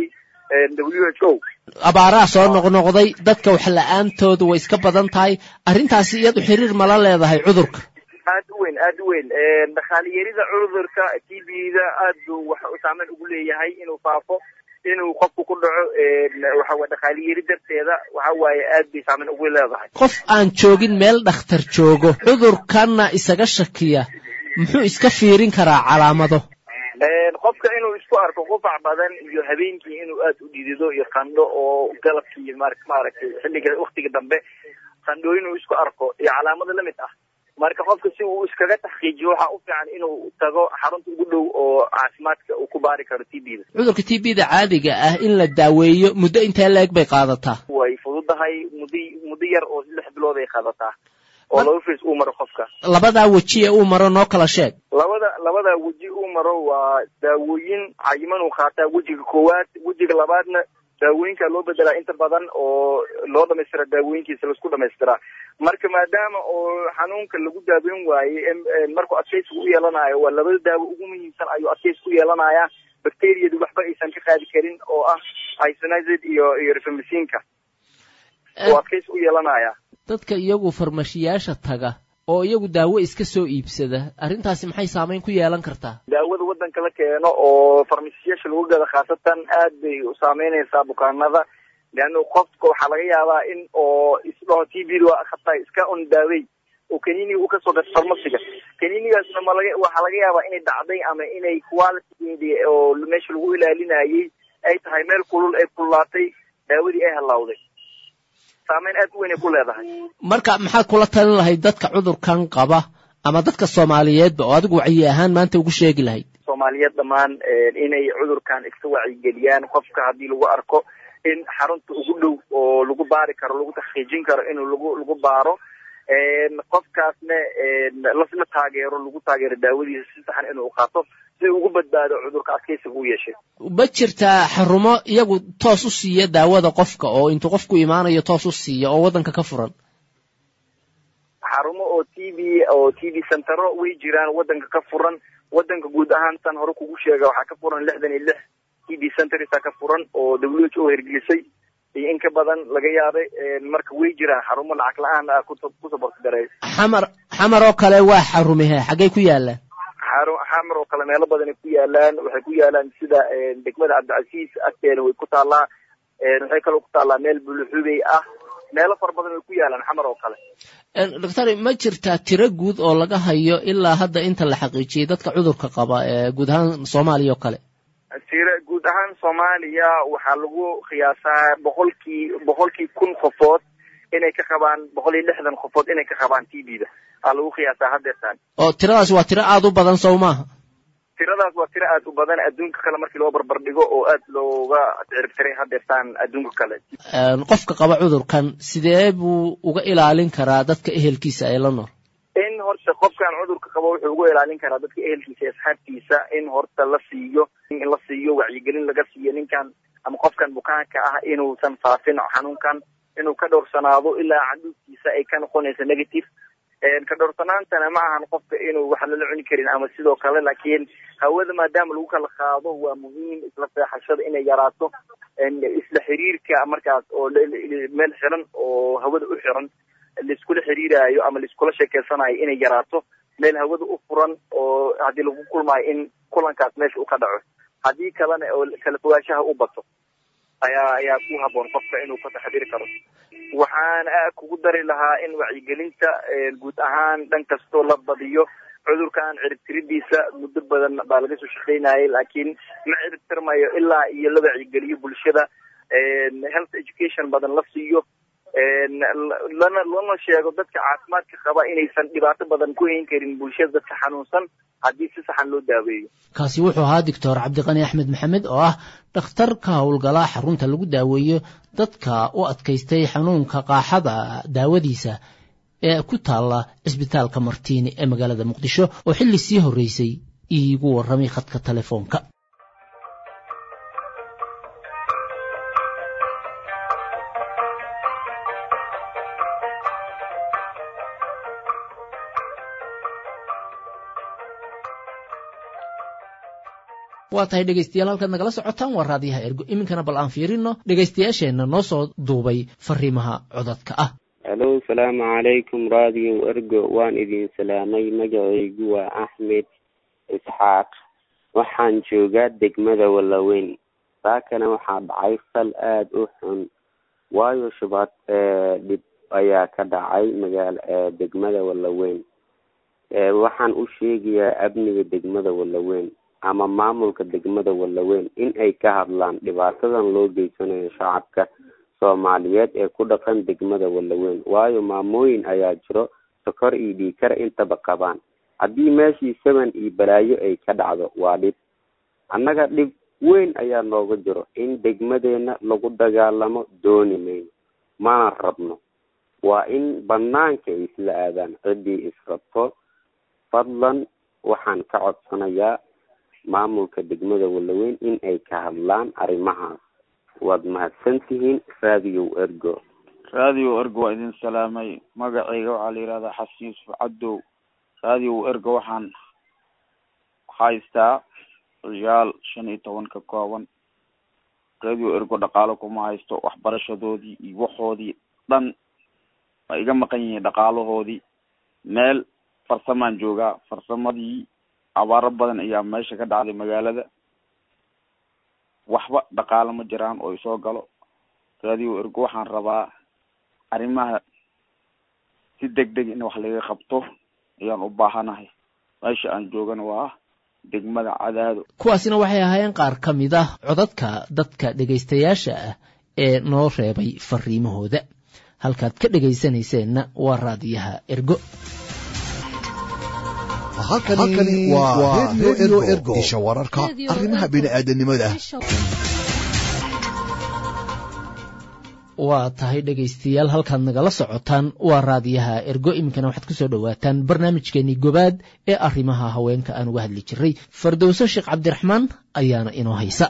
w h o abaaraha soo noqnoqday dadka wax la-aantooda way iska badan tahay arrintaasi iyadu xiriir mala leedahay cudurka aad u weyn aad u weyn dhakaaliyarida cudurka t b da aad buu wax saameyn ugu leeyahay inuu faafo inuu qofku ku dhaco waxaweye dhakaaliyari darteeda waxa waaye aad bay saameyn ugu leedahay qof aan joogin meel dhakhtar joogo cudurkanna isaga shakiya muxuu iska fiirin karaa calaamado qofka inuu isku arko qufac badan iyo habeenkii inuu aad u dhidido iyo qandho oo galabkii maaragtay xilliga waktiga dambe qandhooyin uu isku arko iyo calaamado lamid ah marka qofka si uu iskaga taxqiijiyo waxaa u fiican inuu tago xarunta ugu dhow oo caafimaadka uu ku baari karo t b da cudurka t b da caadiga ah in la daaweeyo muddo intee la-eg bay qaadataa way fudud fududahay muddo muddo yar oo lix bilood ay qaadataa oo laba fris uu maro qofka labadaa weji ee uu maro noo kala sheeg labada labada weji uu maro waa daawooyin cayiman uu qaataa wejiga koowaad wejiga labaadna daawooyinka loo bedelaa inta badan oo loo dhamaystira daawooyinkiisa laisku dhamaystiraa marka maadaama oo xanuunka lagu daaweyn waayey markuu adkaysiga u yeelanayo waa labada daawo ugu muhiimsan ayuu adkaysi u yeelanaya bacteriyadu waxba aysan ka qaadi karin oo ah isonized iyo iyo rifamycinka oo adkaysi u yeelanaya dadka iyagu farmashiyaasha taga oo iyagu daawo iska soo iibsada arrintaasi maxay saameyn ku yeelan kartaa daawada waddanka la keeno oo farmashiyaasha lagu gada khaasatan aad bay u saameynaysaa bukaanada leanna qofka waxaa laga yaabaa in oo isdhaho t b waa khataa iska un daawey oo kaniniga uu kasoo gato farmasiga kaninigaasna malaga waxaa laga yaabaa inay dhacday ama inay quality oo meesha lagu ilaalinayay ay tahay meel kulul ay kululaatay daawadii ay halawday saameyn aad u weyn ay ku leedahay marka maxaad kula talin lahayd dadka cudurkan qaba ama dadka soomaaliyeedba oo adigu wacyi ahaan maanta ugu sheegi lahayd soomaaliyeed dhammaan inay cudurkan iska wacyigeliyaan qofka haddii lagu arko in xarunta ugu dhow oo lagu baari karo lagu taxqiijin karo in lagu lagu baaro qofkaasna la taageero lagu taageero daawadiisa si saxan inuu qaato si ugu badbaado cudurka adkaysiga u yeeshay ma jirtaa xarumo iyagu toos u siiya daawada qofka oo intuu qofku imaanayo toos u siiya oo waddanka ka furan xarumo oo t v oo t v centero way jiraan waddanka ka furan waddanka guud ahaan san hore kugu sheega waxaa ka furan lixdan iyo lix t v centersa ka furan oo w h o hergelisay iyo in ka badan laga yaabay marka way jiraan xarumo lacag la-aan ah ku saborti gareey xamar xamar oo kale waa xarumihe xaggay ku yaalaan xaru xamar oo kale meelo badan ay ku yaalaan waxay ku yaalaan sida degmada cabdicasiis agteeda way ku taallaa waxay kaloo ku taallaa meel buluxubey ah meelo fara badan way ku yaalaan xamar oo kale doctor ma jirtaa tiro guud oo laga hayo ilaa hadda inta la xaqiijiyey dadka cudurka qaba ee guud ahaan soomaaliya oo kale tiro guud ahaan soomaaliya waxaa lagu qiyaasaa boqolkii boqolkii kun qofood inay ka qabaan boqol iyo lixdan qofood inay ka qabaan t b da aa lagu qiyaasaa haddeertaan oo tiradaas waa tiro aada u badan sow maaha tiradaas waa tiro aad u badan adduunka kale markii loo barbar dhigo oo aad looga ciribtiray haddeertaan adduunka kale qofka qaba cudurkan sidee buu uga ilaalin karaa dadka ehelkiisa ay la nool in horta qofkan cudurka qabo wuxuu uga ilaalin karaa dadka ehelkiisa iyo asxaabtiisa in horta la siiyo in la siiyo wacyigelin laga siiyo ninkan ama qofkan bukaanka ah inuusan faafin xanuunkan inuu ka dhowrsanaado ilaa caduudkiisa ay ka noqonayso negative ka dhowrsanaantana ma ahan qofka inuu wax lala cuni karin ama sidoo kale laakiin hawada maadaama lagu kala qaado waa muhiim isla seexashada inay yaraato isla xiriirka markaas oo meel xiran oo hawada u xiran laiskula xiriiraayo ama laiskula sheekeysanayo inay yaraato meel hawada u furan oo haddii lagu kulmaayo in kulankaas meesha uu ka dhaco haddii kalena oo kala fogaanshaha u bato ayaa ayaa ku haboon qofka inuu ka taxdiri karo waxaan kugu dari lahaa in wacyigelinta guud ahaan dhan kastoo la badiyo cudurkan ciribtiridiisa muddo badan baa laga soo shaqeynayay laakiin ma ciribtirmayo ilaa iyo la wacyigeliyo bulshada health education badan la siiyo lana lana sheego dadka caafimaadka qaba inaysan dhibaato badan ku hayn karin bulshada dadka xanuunsan haddii si saxan loo daaweeyo kaasi wuxuu ahaa doctor cabdiqani axmed maxamed oo ah dhakhtar ka howlgala xarunta lagu daaweeyo dadka u adkaystay xanuunka qaaxada daawadiisa ee ku taalla cisbitaalka martiini ee magaalada muqdisho oo xilli sii horreysay iigu warramay khadka telefoonka waa tahay dhegaystayaal halkaad nagala socotaan waa raadiyaha ergo iminkana bal aan fiirino dhegaystayaasheenna noo soo duubay fariimaha codadka ah halo salaamu calaykum radio ergo waan idin salaamay magacaygu waa axmed isxaaq waxaan joogaa degmada wallaweyn saakana waxaa dhacay fal aada u xun waayo shubaad dhib ayaa ka dhacay magaal degmada wallaweyn waxaan u sheegayaa amniga degmada wallaweyn ama maamulka degmada wallaweyn in ay ka hadlaan dhibaatadan loo geysanayo shacabka soomaaliyeed ee ku dhaqan degmada wallaweyn waayo maamooyin ayaa jiro sokor iyo dhiikar intaba qabaan haddii meeshii saban iyo balaayo ay ka dhacdo waa dhib annaga dhib weyn ayaa nooga jiro in degmadeena lagu dagaalamo dooni mayno mana rabno waa in banaanka ay isla aadaan ciddii israbto fadlan waxaan ka codsanayaa maamulka degmada wallaweyn in ay ka hadlaan arrimahaas waad mahadsan tihiin raadiyow ergo raadiyow ergo waa idin salaamay magacayga waxaa la yihahdaa xasan yuusuf cadow raadiyow ergo waxaan haystaa ciyaal shan iyo toban ka kooban radio ergo dhaqaalo kuma haysto waxbarashadoodii iyo waxoodii dhan ma iga maqan yihiin dhaqaalahoodii meel farsamaan joogaa farsamadii abaaro badan ayaa meesha ka dhacday magaalada waxba dhaqaalo ma jiraan oo isoo galo radio ergo waxaan rabaa arrimaha si deg deg in wax laga qabto ayaan u baahanahay meesha aan joogana waa degmada cadaado kuwaasina waxay ahaayeen qaar ka mid ah codadka dadka dhegaystayaasha ah ee noo reebay fariimahooda halkaad ka dhegaysanayseena waa raadiyaha ergo halkani waa redio ergo isha wararka arrimaha bini'aadanimada waa tahay dhegaystayaal halkaad nagala socotaan waa raadiyaha ergo iminkana waxaad kusoo dhowaataan barnaamijkeenii gobaad ee arrimaha haweenka aan uga hadli jiray fardowso sheekh cabdiraxmaan ayaana inoo haysa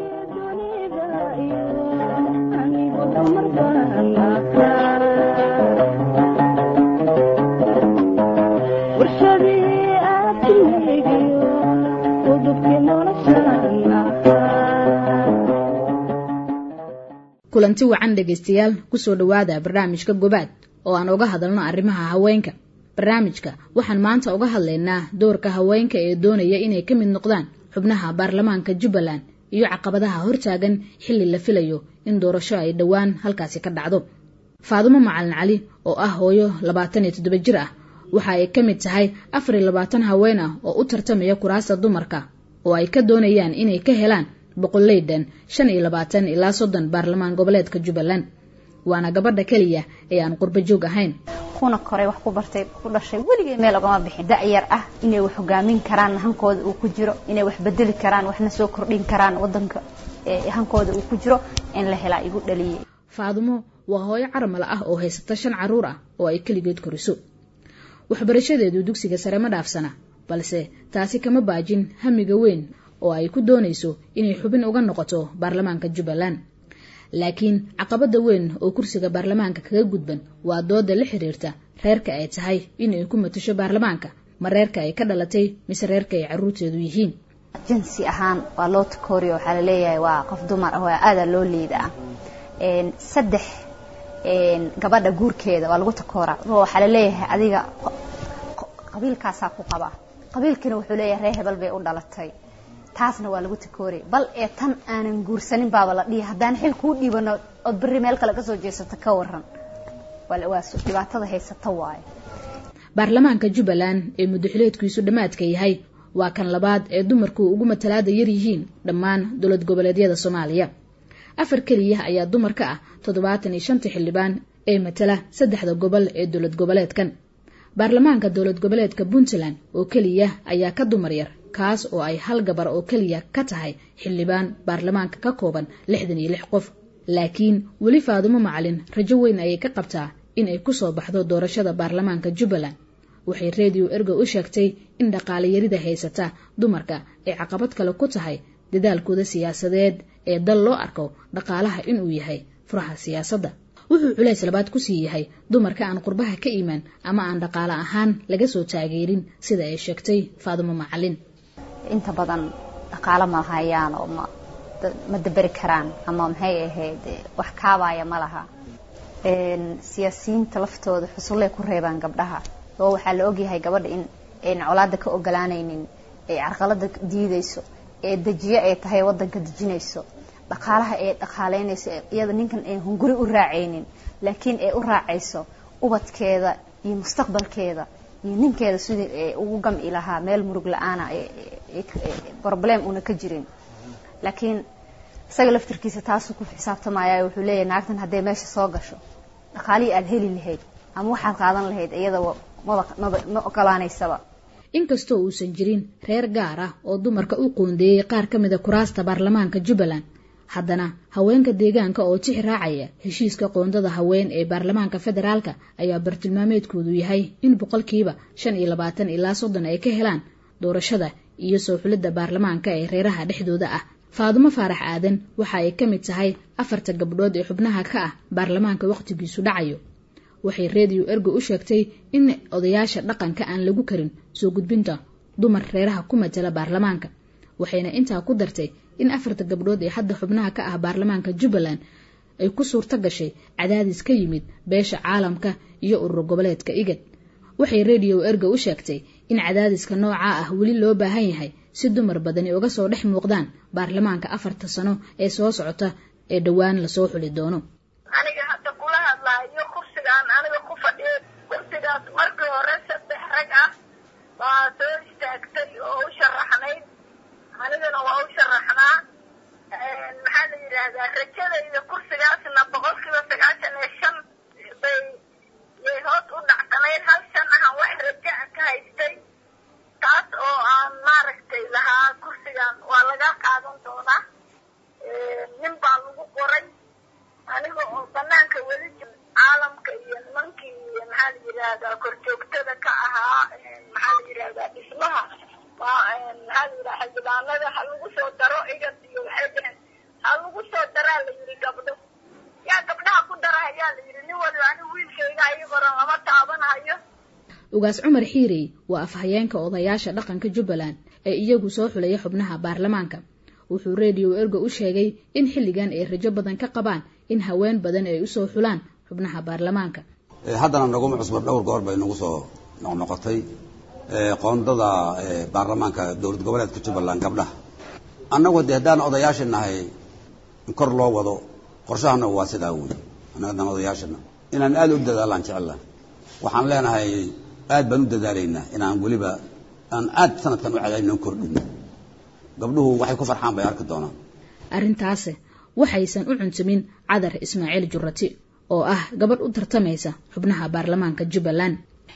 kulanti wacan dhegaystayaal kusoo dhowaada barnaamijka gobaad oo aan uga hadalno arrimaha haweenka barnaamijka waxaan maanta uga hadlaynaa doorka haweenka ee doonaya inay ka mid noqdaan xubnaha baarlamaanka jubbaland iyo caqabadaha hortaagan xilli la filayo in doorasho ay dhowaan halkaasi ka dhacdo faadumo macalin cali oo ah hooyo labaatan iyo toddoba jir ah waxa ay ka mid tahay afar iyo labaatan haween ah oo u tartamaya kuraasta dumarka oo ay ka doonayaan inay ka helaan boqoleydan shan iyo labaatan ilaa soddon baarlamaan goboleedka jubbaland waana gabadha keliya ee aan qurbo joog ahayn kuna koray wax ku bartay ku dhashay weligay meel ogama bixin da-yar ah inay wax hogaamin karaan hankooda uu ku jiro inay wax bedeli karaan waxna soo kordhin karaan wadanka hankooda uu ku jiro in la helaa igu dhaliyay faadumo waa hooyo caramala ah oo haysata shan caruur ah oo ay keligeed koriso waxbarashadeedu dugsiga sare ma dhaafsana balse taasi kama baajin hamiga weyn oo ay ku doonayso inay xubin uga noqoto baarlamaanka jubbaland laakiin caqabada weyn oo kursiga baarlamaanka kaga gudban waa dooda la xiriirta reerka ay tahay inay ku matasho baarlamaanka ma reerka ay ka dhalatay mise reerka ay caruurteedu yihiin jinsi ahaan waa loo takooriyo waxaa laleeyahay waa qof dumar ah waa aadaa loo liidaa saddex gabadha guurkeeda waa lagu takooraa waxaa laleeyahay adiga qabiilkaasaa ku qaba qabiilkiina wuxuu leeyahay reer hebel bay u dhalatay taasna waa lagu takooray bal ee tan aanan guursanin baaba la dhihi haddaan xil kuu dhiibano ood berri meel kale kasoo jeesato ka waran waa dhibaatada haysata waayo baarlamaanka jubbaland ee muddaxileedkiisu dhammaadka yahay waa kan labaad ee dumarku ugu matalaada yar yihiin dhammaan dowlad goboleedyada soomaaliya afar keliya ayaa dumar ka ah toddobaatan iyo shanta xildhibaan ee matala saddexda gobol ee dowlad goboleedkan baarlamaanka dowlad goboleedka puntland oo keliya ayaa ka dumar yar kaas oo ay hal gabar oo keliya ka tahay xildhibaan baarlamaanka ka kooban lixdan iyo lix qof laakiin weli faadumo macalin rajo weyn ayay ka qabtaa in ay kusoo baxdo doorashada baarlamaanka jubbaland waxay redio ergo u sheegtay in dhaqaale yarida haysata dumarka ay caqabad kale ku tahay dadaalkooda siyaasadeed ee dal loo arko dhaqaalaha inuu yahay furaha siyaasadda wuxuu culays labaad kusii yahay dumarka aan qurbaha ka imaan ama aan dhaqaale ahaan laga soo taageerin sida ay sheegtay faadumo macalin inta badan dhaqaalo ma hayaan oo ma ma daberi karaan ama maxay ahayd wax kaabaya ma laha siyaasiyiinta laftooda xusullay ku reebaan gabdhaha oo waxaa la ogyahay gabadha in ayn colaada ka ogolaanaynin ee carqalada diidayso ee dejiyo ay tahay wadanka dejinayso dhaqaalaha ee dhaqaaleynayso iyada ninkan ay hunguri u raacaynin laakiin ay u raacayso ubadkeeda iyo mustaqbalkeeda iyo ninkeeda sidii ay ugu gamci lahaa meel murug la-aana problem una ka jirin laakiin isaga laftirkiisa taasuu ku xisaabtamaya wuxuu leeyahay naagtan hadday meesha soo gasho dhaqaalihii aad heli lahayd ama waxaad qaadan lahayd iyada ma ogolaanaysaba inkastoo uusan jirin reer gaar ah oo dumarka u qoondeeyey qaar ka mida kuraasta baarlamaanka jubbaland haddana haweenka deegaanka oo tix raacaya heshiiska qoondada haween ee baarlamaanka federaalka ayaa bartilmaameedkoodu yahay in boqolkiiba shan iyo labaatan ilaa soddon ay ka helaan doorashada iyo soo xulidda baarlamaanka ee reeraha dhexdooda ah faadumo faarax aadan waxa ay ka mid tahay afarta gabdhood ee xubnaha ka ah baarlamaanka wakhtigiisu dhacayo waxay reediyo ergo u sheegtay in odayaasha dhaqanka aan lagu karin soo gudbinta dumar reeraha ku matala baarlamaanka waxayna intaa ku dartay in afarta gabdhood ee hadda xubnaha ka ah baarlamaanka jubbaland ay ku suurto gashay cadaadis ka yimid beesha caalamka iyo urur goboleedka igad waxay reediyo ergo u sheegtay in cadaadiska noocaa ah weli loo baahan yahay si dumar badani uga soo dhex muuqdaan baarlamaanka afarta sano ee soo socota ee dhowaan lasoo xuli doono aniga hadda kula hadlaayo kursigaan aniga ku fadhiya kursigaas markii hore saddex rag ah baa soo istaagtay oo u sharaxnayd anigana waa u sharaxnaa maxaa la yidhaahdaa rajadayda kursigaasna boqolkiiba sagaashan iyo shan bay yay hoos u dhacsanayd hal shan ahan wax raja a ka haystay taas oo aan maaragtay lahaa kursigan waa laga qaadan doonaa nin baa lagu qoray aniga oo banaanka weli caalamka iyo nimankii maxaa la yidhaahdaa korjoogtada ka ahaa maxaa la yidhaahdaa dhismaha maxaa la yidhaha xildhibaanada ha lagu soo daro igad iyo waxay dheheen ha lagu soo daraa la yidhi gabdho yaa gabdhaha ku dara ayaa la yidhi nin waliba anigu wiilkayga ayagoran lama taabanayo ugaas cumar xiirey waa afhayeenka odayaasha dhaqanka jubbaland ee iyagu soo xulaya xubnaha baarlamaanka wuxuu reediyo ergo u sheegay in xilligan ay rajo badan ka qabaan in haween badan ay usoo xulaan xubnaha baarlamaanka haddana naguma cusba dhowr goor bay nagu soo noqnoqotay qoondada baarlamaanka dowlad goboleedka jubbaland gabdhaha annagu de haddaan odayaasha nahay kor loo wado qorshahana waa sidaa wey annaga haddaan odayaashana inaan aada u dadaalaan jecella waxaan leenahay aad baan u dadaalaynaa inaan weliba aan aad sanadkan u cadayno kordhino gabdhuhu waxay ku farxaan bay arki doonaan arrintaase waxaysan u cuntumin cadar ismaaciil jurati oo ah gabadh u tartamaysa xubnaha baarlamaanka jubbaland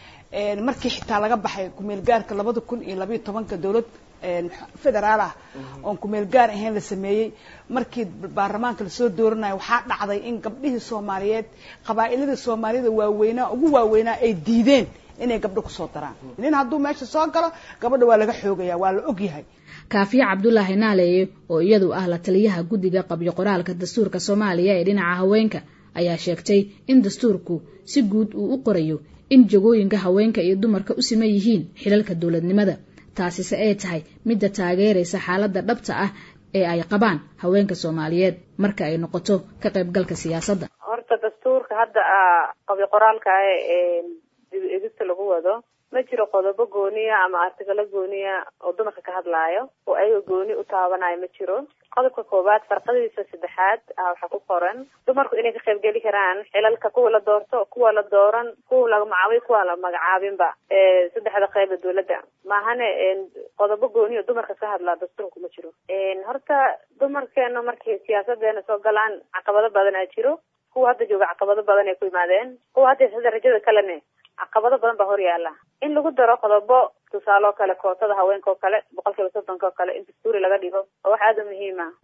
markii xitaa laga baxay kumeelgaarka labada kun iyo labayo tobanka dowlad federaal ah oon kumeelgaar ahayn la sameeyey markii baarlamaanka lasoo dooranayo waxaa dhacday in gabdhihii soomaaliyeed qabaa'ilada soomaalida waaweynaa ugu waaweynaa ay diideen inay gabdho kusoo daraan nin hadduu meesha soo galo gabadha waa laga xoogaya waa la ogyahay kaafiye cabdulaahi naaleeye oo iyadu ah la taliyaha guddiga qabyo qoraalka dastuurka soomaaliya ee dhinaca haweenka ayaa sheegtay in dastuurku si guud uu u qorayo in jagooyinka haweenka iyo dumarka u siman yihiin xilalka dowladnimada taasise ay tahay midda taageeraysa xaaladda dhabta ah ee ay qabaan haweenka soomaaliyeed marka ay noqoto ka qaybgalka siyaasadda horta dastuurka hadda qabyo qoraalka ah ee dib egista lagu wado ma jiro qodobo gooniya ama artigalo gooniya oo dumarka ka hadlaayo oo ayaga gooni u taabanayo ma jiro qodobka koowaad farqadiisa saddexaad waxaa ku qoran dumarku inay ka qaybgeli karaan xilalka kuwa la doorto kuwa la dooran kuwa la magacaabay kuwa la magacaabinba saddexda qeyba dowladda maahane qodobo gooni oo dumarka ka hadlaa dastuurku ma jiro horta dumarkeena markay siyaasadeena soo galaan caqabado badan aa jiro kuwa hadda jooga caqabado badan ay ku yimaadeen kuwa hadda sida rajada kalene caqabado badan baa hor yaala in lagu daro qodobo tusaale oo kale kootada haweenka oo kale boqol kiiba soddonka oo kale in dastuuri laga dhigo oo wax aada u muhiim ah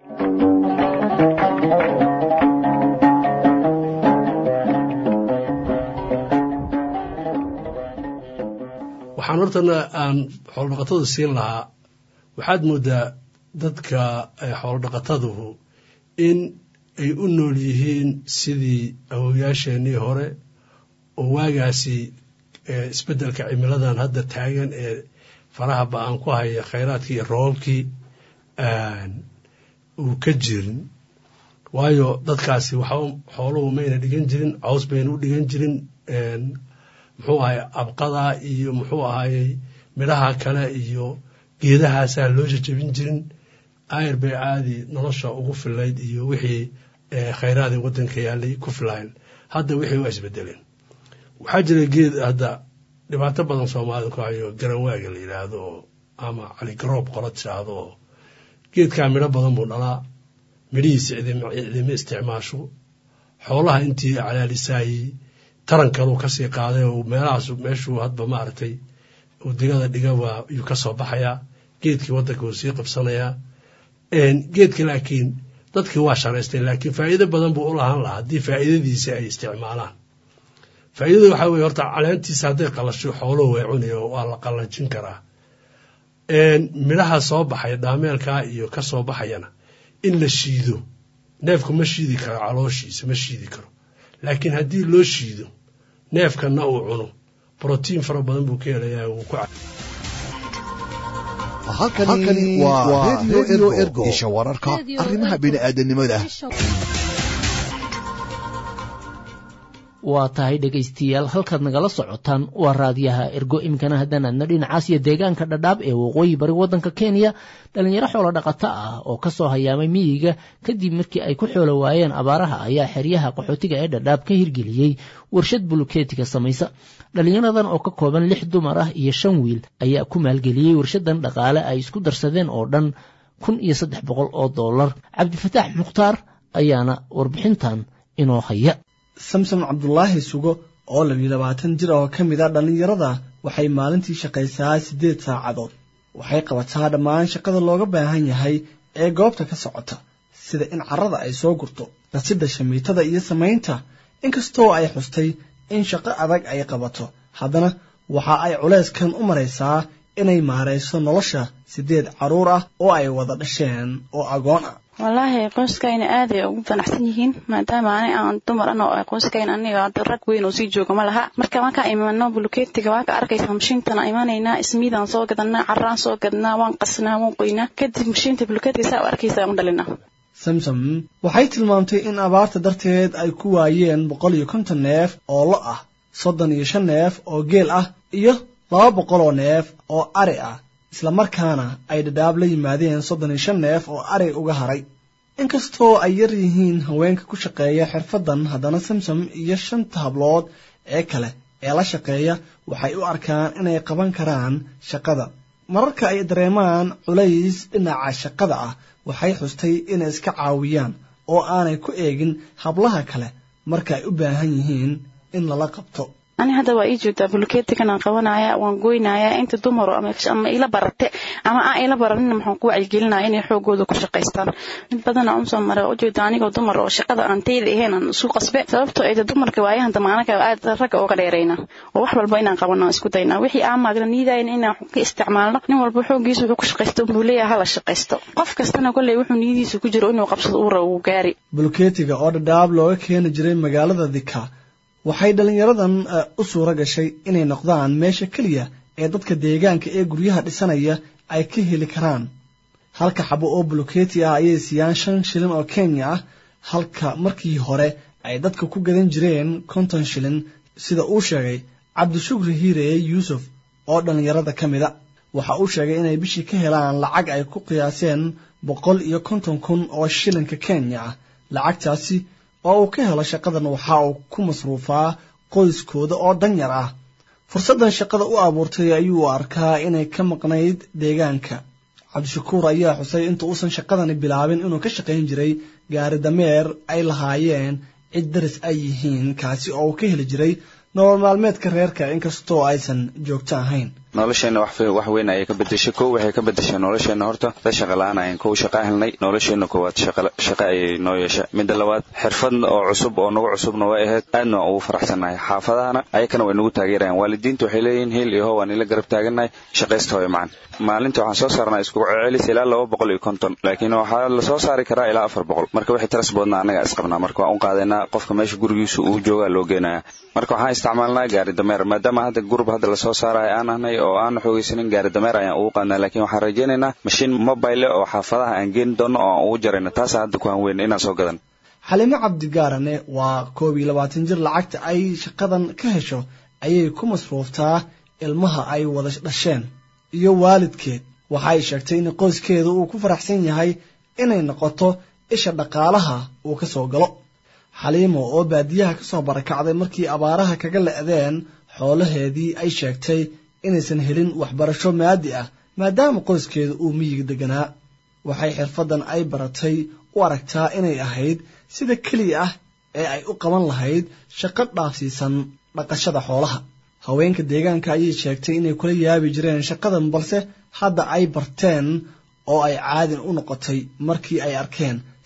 waxaan hortana aan xoolodhaqatada siin lahaa waxaad moodaa dadka xoolodhaqataduhu in ay u nool yihiin sidii awowyaasheenii hore oo waagaasi isbeddelka cimiladan hadda taagan ee faraha ba-aan ku haya khayraadkii iyo roobabkii uu ka jirin waayo dadkaasi waxba xooluhu mayna dhigan jirin caws bayna u dhigan jirin muxuu ahay abqada iyo muxuu ahayey midhaha kale iyo geedahaasaa loo jajabin jirin ayr bay caadi nolosha ugu filayd iyo wixii khayraadii waddanka yaalay ku filayn hadda wixii waa isbedeleen waxaa jira geed hadda dhibaato badan soomaalida ku hayo garanwaaga la yidhaahdo oo ama caligaroob qola tiraahdo oo geedkaa midho badan buu dhalaa midhihiisa cidima isticmaasho xoolaha intii calaalisaayey tarankadu kasii qaaday oo meelahaas meeshuu hadba maaragtay uu digada dhiga waa yuu ka soo baxayaa geedkii waddanka wuu sii qabsanayaa geedka laakiin dadkii waa sharaysteen laakiin faa'iido badan buu u lahaan lahaa haddii faa'iidadiisi ay isticmaalaan faa'iidada waxaa weye horta caleentiisa hadday qalasho xooluhu way cunayo waa la qallajin karaa midhaha soo baxay dhaameelkaa iyo ka soo baxayana in la shiido neefku ma shiidi karo calooshiisa ma shiidi karo laakiin haddii loo shiido neefkanna uu cuno brotiin fara badan buu ka helayaa wuu ku halkani waa redio ergo isha wararka arrimaha bini'aadanimada waa tahay dhegaystayaal halkaad nagala socotaan waa raadiyaha ergo iminkana haddaan aadna dhinacaas iyo deegaanka dhadhaab ee waqooyi bari waddanka kenya dhallinyaro xoolo dhaqato ah oo ka soo hayaamay miyiga kadib markii ay ku xoolo waayeen abaaraha ayaa xeryaha qaxootiga ee dhadhaab ka hirgeliyey warshad bulukeetiga samaysa dhallinyaradan oo ka kooban lix dumar ah iyo shan wiil ayaa ku maalgeliyey warshadan dhaqaale ay isku darsadeen oo dhan kun iyo saddex boqol oo dollar cabdifataax mukhtaar ayaana warbixintan inoo haya samsom cabdulaahi sugo oo labiyo labaatan jir oo ka mid a dhallinyarada waxay maalintii shaqaysaa siddeed saacadood waxay qabataa dhammaan shaqada looga baahan yahay ee goobta ka socota sida in carrada ay soo gurto rasidda shamiitada iyo samaynta inkastoo ay xustay in shaqo adag ay qabato haddana waxa ay culeyskan u maraysaa inay maarayso nolosha siddeed carruur ah oo ay wada dhasheen oo agoon ah wallaahi qoyskayna aad ay ugu fanaxsan yihiin maadaama ani aan dumar an oo qoyskayna aniga rag weyn oo sii jooga ma laha marka markaan imano buluketiga waa ka arkaysaa mashiintana imanaynaa ismiidaan soo gadanaa carraan soo gadnaa waan qasnaa waan qoynaa kadib mashiinta buluketiga saa u arkaysaa u dhalina samsom waxay tilmaamtay in abaarta darteed ay ku waayeen boqol iyo konton neef oo lo ah soddon iyo shan neef oo geel ah iyo laba boqol oo neef oo ari ah islamarkaana ay dhadhaab la yimaadeen soddon iyo shan neef oo ari uga haray inkastoo ay yar yihiin haweenka ku shaqeeya xirfaddan haddana samsom iyo shanta hablood ee kale ee la shaqeeya waxay u arkaan inay qaban karaan shaqada mararka ay dareemaan culays dhinaca shaqada ah waxay xustay inay iska caawiyaan oo aanay ku eegin hablaha kale marka ay u baahan yihiin in lala qabto ani hadda waa ii joogtaa buluketigan aan qabanaya waan goynaya inta dumaro ama ila barate ama aan ila baranin maxaan ku wacyigelinaya inay xoogooda ku shaqaystaan mid badana unsoo mara waa ujeeda anigoo dumar oo shaqada aan tayda ahayn aan isu qasbe sababtoo ayda dumarka waayahan damaanaka aad ragga ooga dheerayna oo wax walba inaan qabano isku dayna wixii aan maagna niidayn inaan ka isticmaalno nin walba xoogiisa wuxuu ku shaqaysto unbuu leeyahay hala shaqaysto qof kastana kolley wuxuu niyadiisa ku jiro inuu qabsado uu rabo uu gaari buluketiga oo dhadhaab looga keeni jiray magaalada dika waxay dhallinyaradan u suuro gashay inay noqdaan meesha keliya ee dadka deegaanka ee guryaha dhisanaya ay ka heli karaan halka xabo oo buluketi ah ayay siiyaan shan shilin oo kenya ah halka markii hore ay dadka ku gadan jireen konton shilin sida uu sheegay cabdishukri hiireye yuusuf oo dhallinyarada ka mida waxa uu sheegay inay bishii ka helaan lacag ay ku qiyaaseen boqol iyo konton kun oo shilinka kenya ah lacagtaasi oo uu ka helo shaqadan waxa uu ku masruufaa qoyskooda oo danyar ah fursaddan shaqada u abuurtay ayuu arkaa inay ka maqnayd deegaanka cabdishakuur ayaa xusay inta uusan shaqadani bilaabin inuu ka shaqayn jiray gaari dameer ay lahaayeen cid daris ay yihiin kaasi oo uu ka heli jiray nolol maalmeedka reerka inkastoo aysan joogto ahayn nolosheenna wax weyn ayay ka bedeshay kow waxay ka bedeshay nolosheenna horta dad shaqa la-aan ayan kow shaqa helnay nolosheenna koowaad shaqa ayay noo yeeshay midda labaad xirfad oo cusub oo nagu cusubna way ahayd aadna waan ugu faraxsannahay xaafadahana ayakana way nagu taageerayaan waalidiinta waxay leeyihiin hiil iyo how waan ila garab taagannahay shaqaysta hooyo macan maalinta waxaan soo saarnaa isku celis ilaa laba boqol iyo konton laakiin waxaa la soo saari karaa ilaa afar boqol marka wixii taras boodna annaga isqabnaa marka waan u qaadaynaa qofka meesha gurigiisu uu joogaa loo geenaya marka waxaan isticmaalnaa gaari dameer maadaama hadda gurub hadda lasoo saarayo aan ahnay oo aan xoogaysanin gaari dameer ayaan ugu qaadnaa laakiin waxaan rajaynaynaa mashiin mobile oo xaafadaha aan geeni doono oo aan ugu jarayno taasa hadda ku hanweyn inaan soo gadan xalimo cabdigaarane waa koob iyo labaatan jir lacagta ay shaqadan ka hesho ayay ku masruuftaa ilmaha ay wada dhasheen iyo waalidkeed waxa ay sheegtay in qoyskeeda uu ku faraxsan yahay inay noqoto isha dhaqaalaha uu ka soo galo xaliimo oo baadiyaha ka soo barakacday markii abaaraha kaga le'deen xoolaheedii ay sheegtay inaysan helin waxbarasho maadi ah maadaama qoyskeeda uu miyiga deganaa waxay xirfaddan ay baratay u aragtaa inay ahayd sida keliya ah ee ay u qaban lahayd shaqo dhaafsiisan dhaqashada xoolaha haweenka deegaanka ayay sheegtay inay kula yaabi jireen shaqadan balse hadda ay barteen oo ay caadin u noqotay markii ay arkeen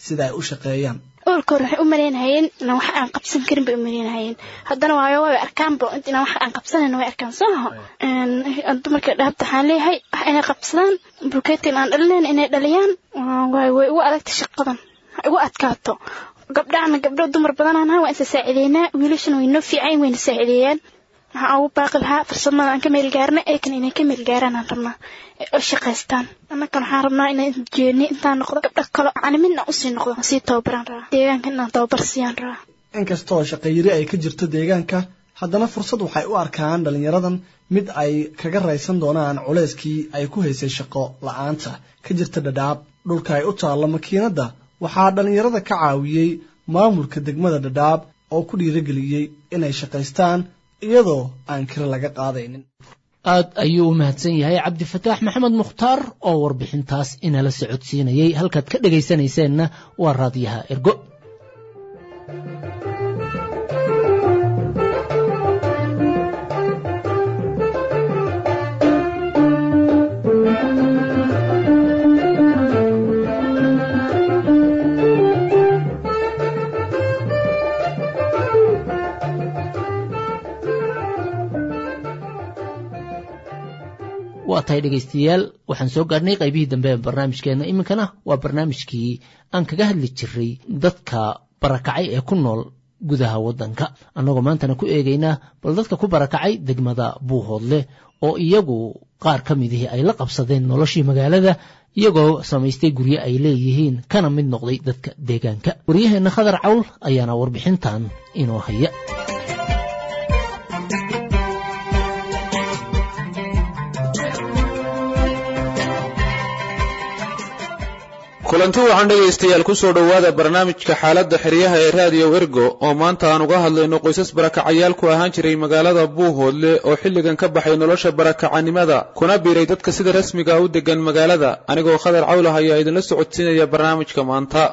sida ay u shaqeeyaan oolka hore waxay u malaynahayeen inaan wax aan qabsan karin bay u malaynahayeen haddana waayo way arkaanba inaan wax aan qabsanayn way arkaan soo maha dumarka dhaabta waxaan leeyahay wax inay qabsadaan bulkeetin aan dhalinayn inay dhaliyaan way way ugu adagta shaqadan igu adkaato gabdhahana gabdho dumar badanaan ahaa waan isa saacideynaa wiilashana way noo fiican wayna saacideeyaan waxaan ugu baaqi lahaa farsamada aan ka meel gaarna eekan inay ka meel gaaraan aan rabnaa oo shaqaystaan annakan waxaan rabnaa inaan jeeni intaan noqdo gabdho kale caliminna usii noqdo sii tababaraan rabaa deegaanka inaan tababar siiyaan rabaa inkastoo shaqayiri ay ka jirto deegaanka haddana fursad waxay u arkaan dhallinyaradan mid ay kaga raysan doonaan culayskii ay ku haysay shaqo la-aanta ka jirta dhadhaab dhulka ay u taallo makiinadda waxaa dhallinyarada ka caawiyey maamulka degmada dhadhaab oo ku dhiirageliyey inay shaqaystaan iyadoo aan kira laga qaadaynin aad ayuu u mahadsan yahay cabdifataax maxamed mukhtaar oo warbixintaas inala socodsiinayey halkaad ka dhegaysanayseena waa raadiyaha ergo waa tahay dhegaystayaal waxaan soo gaadhnay qaybihii dambe ee barnaamijkeenna iminkana waa barnaamijkii aan kaga hadli jiray dadka barakacay ee ku nool gudaha waddanka annagoo maantana ku eegaynaa bal dadka ku barakacay degmada buuhoodle oo iyagu qaar ka midihii ay la qabsadeen noloshii magaalada iyagoo samaystay guryo ay leeyihiin kana mid noqday dadka deegaanka waryaheenna khadar cawl ayaana warbixintan inoo haya kulanti waxaan dhegaystayaal ku soo dhowaada barnaamijka xaaladda xeryaha ee raadiyo ergo oo maanta aan uga hadlayno qoysas barakacayaal ku ahaan jiray magaalada buuhoodle oo xilligan ka baxay nolosha barakacanimada kuna biiray dadka sida rasmiga u degan magaalada anigoo khadar cawlah ayaa idinla socodsiinaya barnaamijka maanta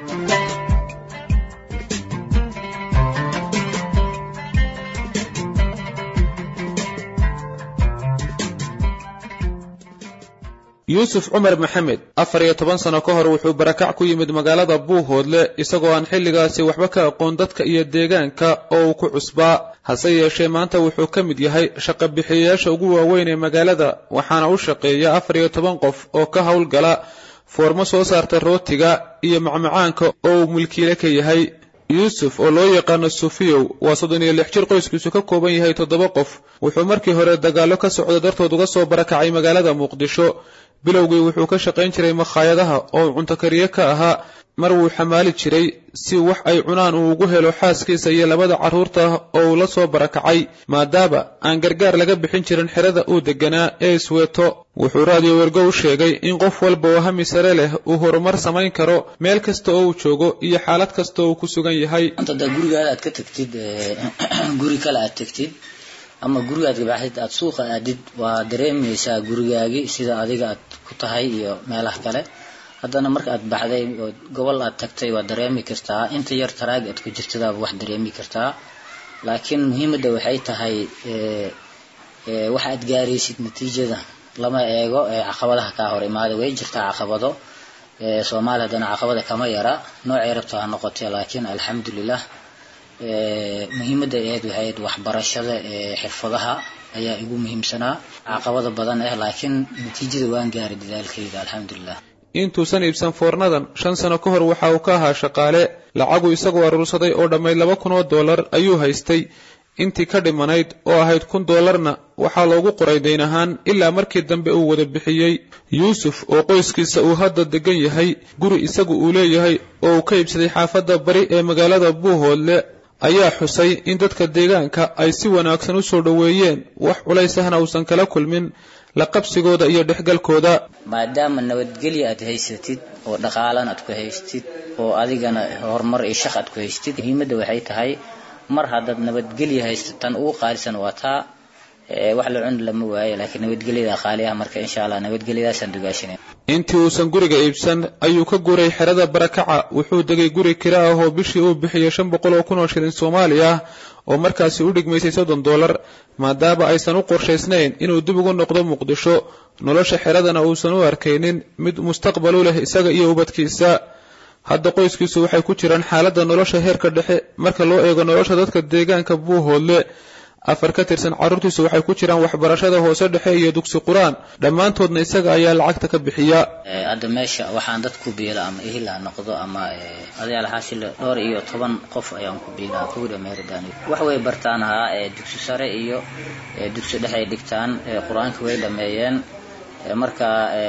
yuusuf cumar maxamed afar iyo toban sano ka hor wuxuu barakac ku yimid magaalada buuhoodle isagoo aan xilligaasi waxba ka aqoon dadka iyo deegaanka oo uu ku cusbaa hase yeeshee maanta wuxuu ka mid yahay shaqabixiyayaasha ugu waaweyn ee magaalada waxaana u shaqeeya afar iyo toban qof oo ka howlgala foormo soo saarta rootiga iyo macmacaanka oo uu mulkiile ka yahay yuusuf oo loo yaqaano sufiyow waa soddon iyo lix jir qoyskiisu ka kooban yahay toddoba qof wuxuu markii hore dagaallo ka socda dartood uga soo barakacay magaalada muqdisho bilowgii wuxuu ka shaqayn jiray makhaayadaha oo cunto kariye ka ahaa mar wuu xamaali jiray si wax ay cunaan uu ugu helo xaaskiisa iyo labada carruurta oo uu la soo barakacay maadaama aan gargaar laga bixin jirin xerada uu deganaa ee isweeto wuxuu raadiyo wergo u sheegay in qof walba oo hami sare leh uu horumar samayn karo meel kasta oo uu joogo iyo xaalad kasta oo uu ku sugan yahay anta gurigaada aad ka tagtid guri kale aad tagtid ama gurigaad gabaxdid aad suuqa aadid waa dareemaysaa gurigaagii sida adiga aad ku tahay iyo meelaha kale haddana marka aad baxday oo gobol aad tagtay waa dareemi kartaa inta yar taraag aad ku jirtadaaba wax dareemi kartaa laakiin muhiimadda waxay tahay wax aad gaaraysid natiijada lama eego caqabadaha kaa hor imaada way jirtaa caqabado soomaaliya haddana caqabada kama yara noocay rabto ha noqotee laakiin alxamdulilah muhiimadda ahayd waxay ahayd waxbarashada xirfadaha ayaa igu muhiimsanaa caqabada badan ah laakiin natiijada waan gaaray dadaalkayda alxamdulilah intuusan iibsan foornadan shan sano ka hor waxa uu ka ahaa shaqaale lacagu isagoo aruursaday oo dhammayd laba kun oo dollar ayuu haystay intii ka dhimanayd oo ahayd kun dollarna waxaa loogu qoray dayn ahaan ilaa markii dambe uu wada bixiyey yuusuf oo qoyskiisa uu hadda degan yahay guri isagu uu leeyahay oo uu ka iibsaday xaafadda bari ee magaalada buuhoodle ayaa xusay in dadka deegaanka ay si wanaagsan u soo dhoweeyeen wax culaysahna uusan kala kulmin la qabsigooda iyo dhexgalkooda maadaama nabadgelya aad haysatid oo dhaqaalan aad ku haystid oo adigana horumar iyo shaq aad ku haystid muhiimadda waxay tahay mar haddaad nabadgelya haysto tan ugu qaalisan waa taa wax la cuni lama waayo laakiin nabadgelyada qaali ah marka insha allah nabadgelyadaasaan dugaashinay intii uusan guriga iibsan ayuu ka guuray xerada barakaca wuxuu degay guri kira ah oo bishii uu bixiyey shan boqol oo kun oo shilin soomaali ah oo markaasi u dhigmaysay soddon dollar maadaama aysan u qorshaysnayn inuu dib ugu noqdo muqdisho nolosha xeradana uusan u arkaynin mid mustaqbal u leh isaga iyo ubadkiisa hadda qoyskiisu waxay ku jiraan xaaladda nolosha heerka dhexe marka loo eego nolosha dadka deegaanka buuhoodle afar ka tirsan carruurtiisu waxay ku jiraan waxbarashada hoose dhexe iyo dugsi qur-aan dhammaantoodna isaga ayaa lacagta ka bixiya hadda meesha waxaan dad ku biila ama ehil ha noqdo ama adayaal xaashile dhowr iyo toban qof ayaan ku biilaa kuwida meeridaan wax way bartaan haa dugsi sare iyo dugsi dhexe ay dhigtaan qur-aanka way dhameeyeen marka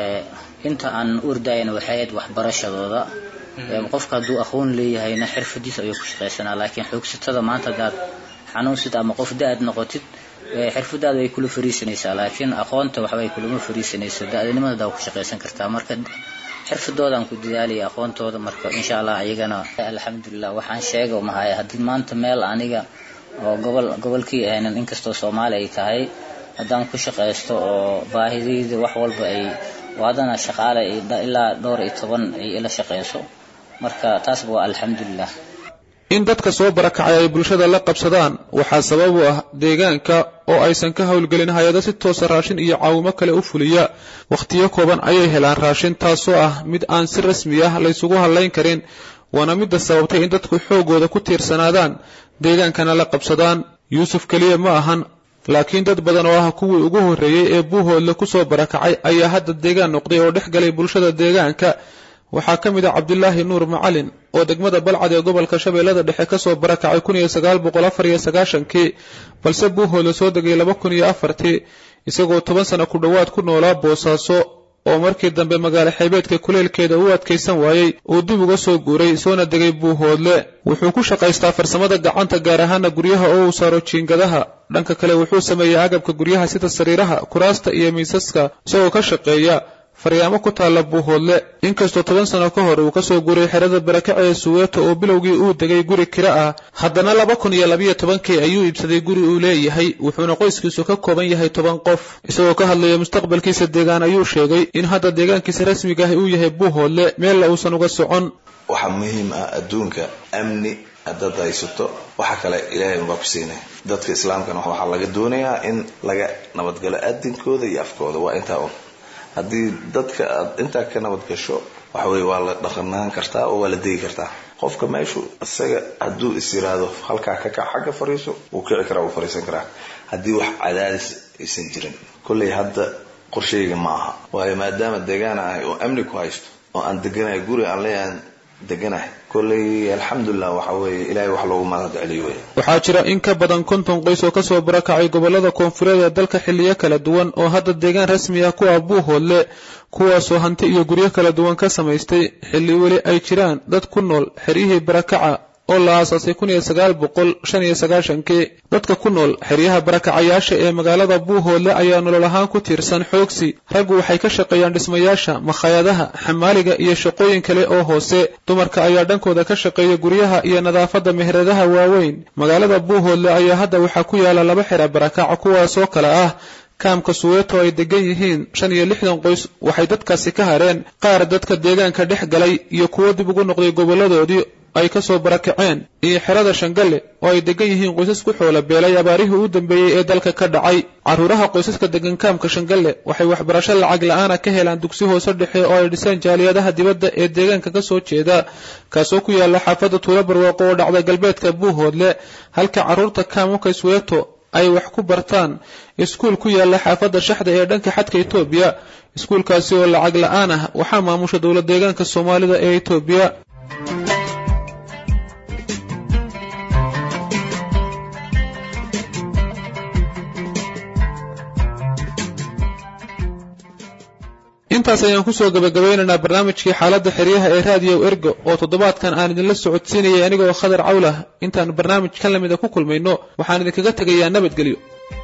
inta aan urdaayana waxay ahayd waxbarashadooda qofka hadduu aqoon leeyahayna xirfadiisa ayuu ku shaqaysanaa laakiin xoogsatada maanta hadaad xanuunsid ama qof da-ad noqotid xirfadaada way kula fariisanaysaa laakiin aqoonta waxbay kulama fariisanayso da-danimada ku shaqaysan kartaa marka xirfadoodan ku dadaalaya aqoontooda marka insha allah ayagana alxamdulilah waxaan sheega mahaya haddii maanta meel aniga oo gobol gobolkii ahaynan inkastoo soomaali ay tahay haddaan ku shaqaysto oo baahidayda wax walba ay waadana shaqaale ilaa dhowr iyo toban ay ila shaqayso marka taasba waa alxamdulilah in dadka soo barakacay ay bulshada la qabsadaan waxaa sabab u ah deegaanka oo aysan ka howlgelin hay-ado si toosa raashin iyo caawimo kale u fuliya wakhtiyo kooban ayay helaan raashin taasoo ah mid aan si rasmi ah laysugu hadlayn karin waana midda sababtay in dadku xoogooda ku tiirsanaadaan deegaankana la qabsadaan yuusuf keliya ma ahan laakiin dad badan oo ah kuwii ugu horreeyey ee buuhoodle ku soo barakacay ayaa hadda deegaan noqday oo dhex galay bulshada deegaanka waxaa ka mid ah cabdilaahi nuur macalin oo degmada balcad ee gobolka shabeellada dhexe ka soo barakacay kun iyo sagaal boqol afar iyo sagaashankii balse buuhoodle soo degay laba kun iyo afartii isagoo toban sano ku dhowaad ku noolaa boosaaso oo markii dambe magaalo xeebeedka kuleelkeeda u adkaysan waayey uu dib uga soo guuray soona degay buuhoodle wuxuu ku shaqaystaa farsamada gacanta gaar ahaana guryaha oo uu saaro jiingadaha dhanka kale wuxuu sameeyaa agabka guryaha sida sariiraha kuraasta iyo miisaska isagoo ka shaqeeya faryaamo ku taalla buuhoodle inkastoo toban sano ka hor uu kasoo guuray xerada barakace ee suweeto oo bilowgii uu degay guri kira ah haddana laba kun iyo labayo tobankii ayuu iibsaday guri uu leeyahay wuxuuna qoyskiisu ka kooban yahay toban qof isagoo ka hadlaya mustaqbalkiisa deegaan ayuu sheegay in hadda deegaankiisa rasmiga ah uu yahay buuhoodle meella uusan uga socon waxaa muhiim ah adduunka amni haddaad haysato waxa kale ilaahay unbaa ku siinay dadka islaamkana waxaa laga doonayaa in laga nabadgalo adinkooda iyo afkooda waa intaa un haddii dadka aad intaa ka nabad gasho waxa weye waa la dhaqanaan kartaa oo waa la degi kartaa qofka meeshu isaga hadduu is yiraahdo halkaa ka kac xagga fariiso wuu kici karaa wuu fariisan karaa haddii wax cadaadis aysan jirin kolley hadda qorshayga ma aha waayo maadaama deegaan ahay oo amni ku haysto oo aan deganahay guri aan leeyahan deganahay kolley alxamdulilah waxa weeye ilaahay wax loogu mahad celiyo wey waxaa jira in ka badan konton qoys oo kasoo barakacay gobollada koonfureed ee dalka xilliyo kala duwan oo hadda deegaan rasmi ah ku ah buuhoodle kuwaasoo hanti iyo guryo kala duwan ka samaystay xilli weli ay jiraan dad ku nool xeryihii barakaca oo la aasaasay kun iyo sagaal boqol shan iyo sagaashankii dadka ku nool xeryaha barakacayaasha ee magaalada buuhoodle ayaa nolol ahaan ku tiirsan xoogsi raggu waxay ka shaqeeyaan dhismayaasha makhaayadaha xamaaliga iyo shaqooyin kale oo hoose dumarka ayaa dhankooda ka shaqeeya guryaha iyo nadaafadda meheradaha waaweyn magaalada buuhoodle ayaa hadda waxaa ku yaala laba xera barakaca kuwaasoo kale ah kaamka suweeto ay degan yihiin shan iyo lixdan qoys waxay dadkaasi ka hareen qaar dadka deegaanka dhex galay iyo kuwo dib ugu noqday gobolladoodii ay ka soo barakaceen iyo xerada shangalle oo ay degan yihiin qoysas ku xoola beelay abaarihii u dambeeyey ee dalka ka dhacay carruuraha qoysaska degan kaamka shangalle waxay waxbarasho lacag la-aana ka helaan dugsi hoose dhexe oo ay dhiseen jaaliyadaha dibadda ee deegaanka ka soo jeeda kaasoo ku yaala xaafadda tuulo barwaaqo oo dhacda galbeedka buuhoodle halka carruurta kaamka sweeto ay wax ku bartaan iskuul ku yaala xaafadda shaxda ee dhanka xadka etoobiya iskuulkaasi oo lacag la-aan ah waxaa maamusha dowlad deegaanka soomaalida ee etoobiya intaas ayaan kusoo gabagabeynaynaa barnaamijkii xaaladda xeryaha ee raadiyo ergo oo toddobaadkan aan idinla socodsiinayay anigoo khadar cawlah intaan barnaamij kan lamida ku kulmayno waxaan idinkaga tegayaa nabadgelyo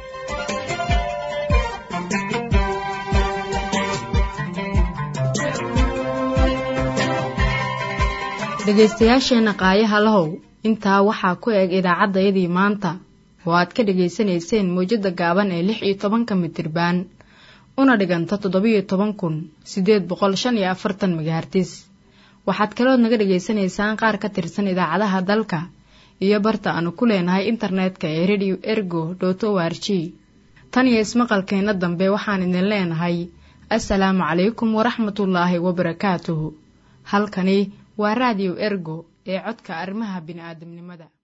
dhegaystayaasheenna qaayaha lahow intaa waxaa ku eg idaacaddayadii maanta oo aad ka dhegaysanayseen mawjadda gaaban ee lix iyo tobanka mitirbaan una dhiganta toddobiyo toban kun siddeed boqol shan iyo afartan megahartis waxaad kalood naga dhegaysanaysaan qaar ka tirsan idaacadaha dalka iyo barta aanu ku leenahay internetka ee radio ergo dot o r g tan iyo ismaqalkeenna dambe waxaan idin leenahay assalaamu calaykum waraxmatullaahi wabarakaatuhu halkani waa raadiyo ergo ee codka arrimaha bini'aadamnimada